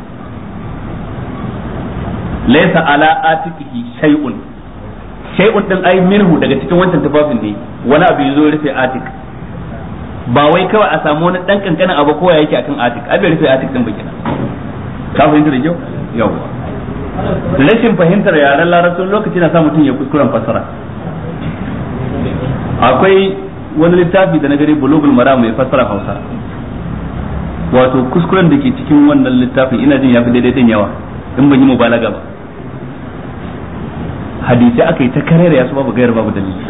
laysa ala atikihi shay'un shay'un din ai minhu daga cikin wancan tufafin ne wani abu yazo rufe atik ba wai kawai a samu wani dan kankanin abu kowa yake akan atik ai bai rufe atik din ba kenan ka fahimta da kyau yawa rashin fahimtar yaren larabcin lokaci na sa mutum ya kuskuren fassara akwai wani littafi da na gani bulugul mara mai fassara hausa wato kuskuren da ke cikin wannan littafin ina jin ya fi daidai din yawa in ban yi mubalaga ba hadisi aka yi ta karera ya su babu gayar babu dalili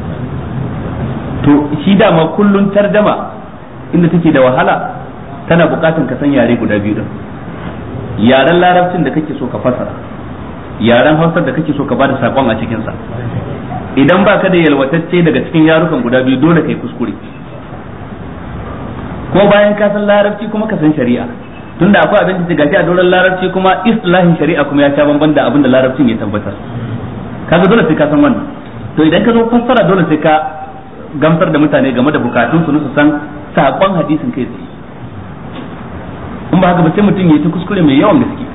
to shi dama kullun tarjama inda take da wahala tana bukatan ka san yare guda biyu din yaren larabcin da kake so ka fasara yaren hausar da kake so ka bada sakon a cikin sa idan baka da yalwatacce daga cikin yarukan guda biyu dole kai kuskure ko bayan ka san larabci kuma ka san shari'a tunda akwai abin da gashi a doron larabci kuma islahin shari'a kuma ya sha bamban da abin da larabcin ya tabbatar kaga dole sai ka san wannan to idan ka zo fassara dole sai ka gamsar da mutane game da bukatun su su san sakon hadisin kai tsaye in ba haka ba sai mutum ya ta kuskure mai yawan gaske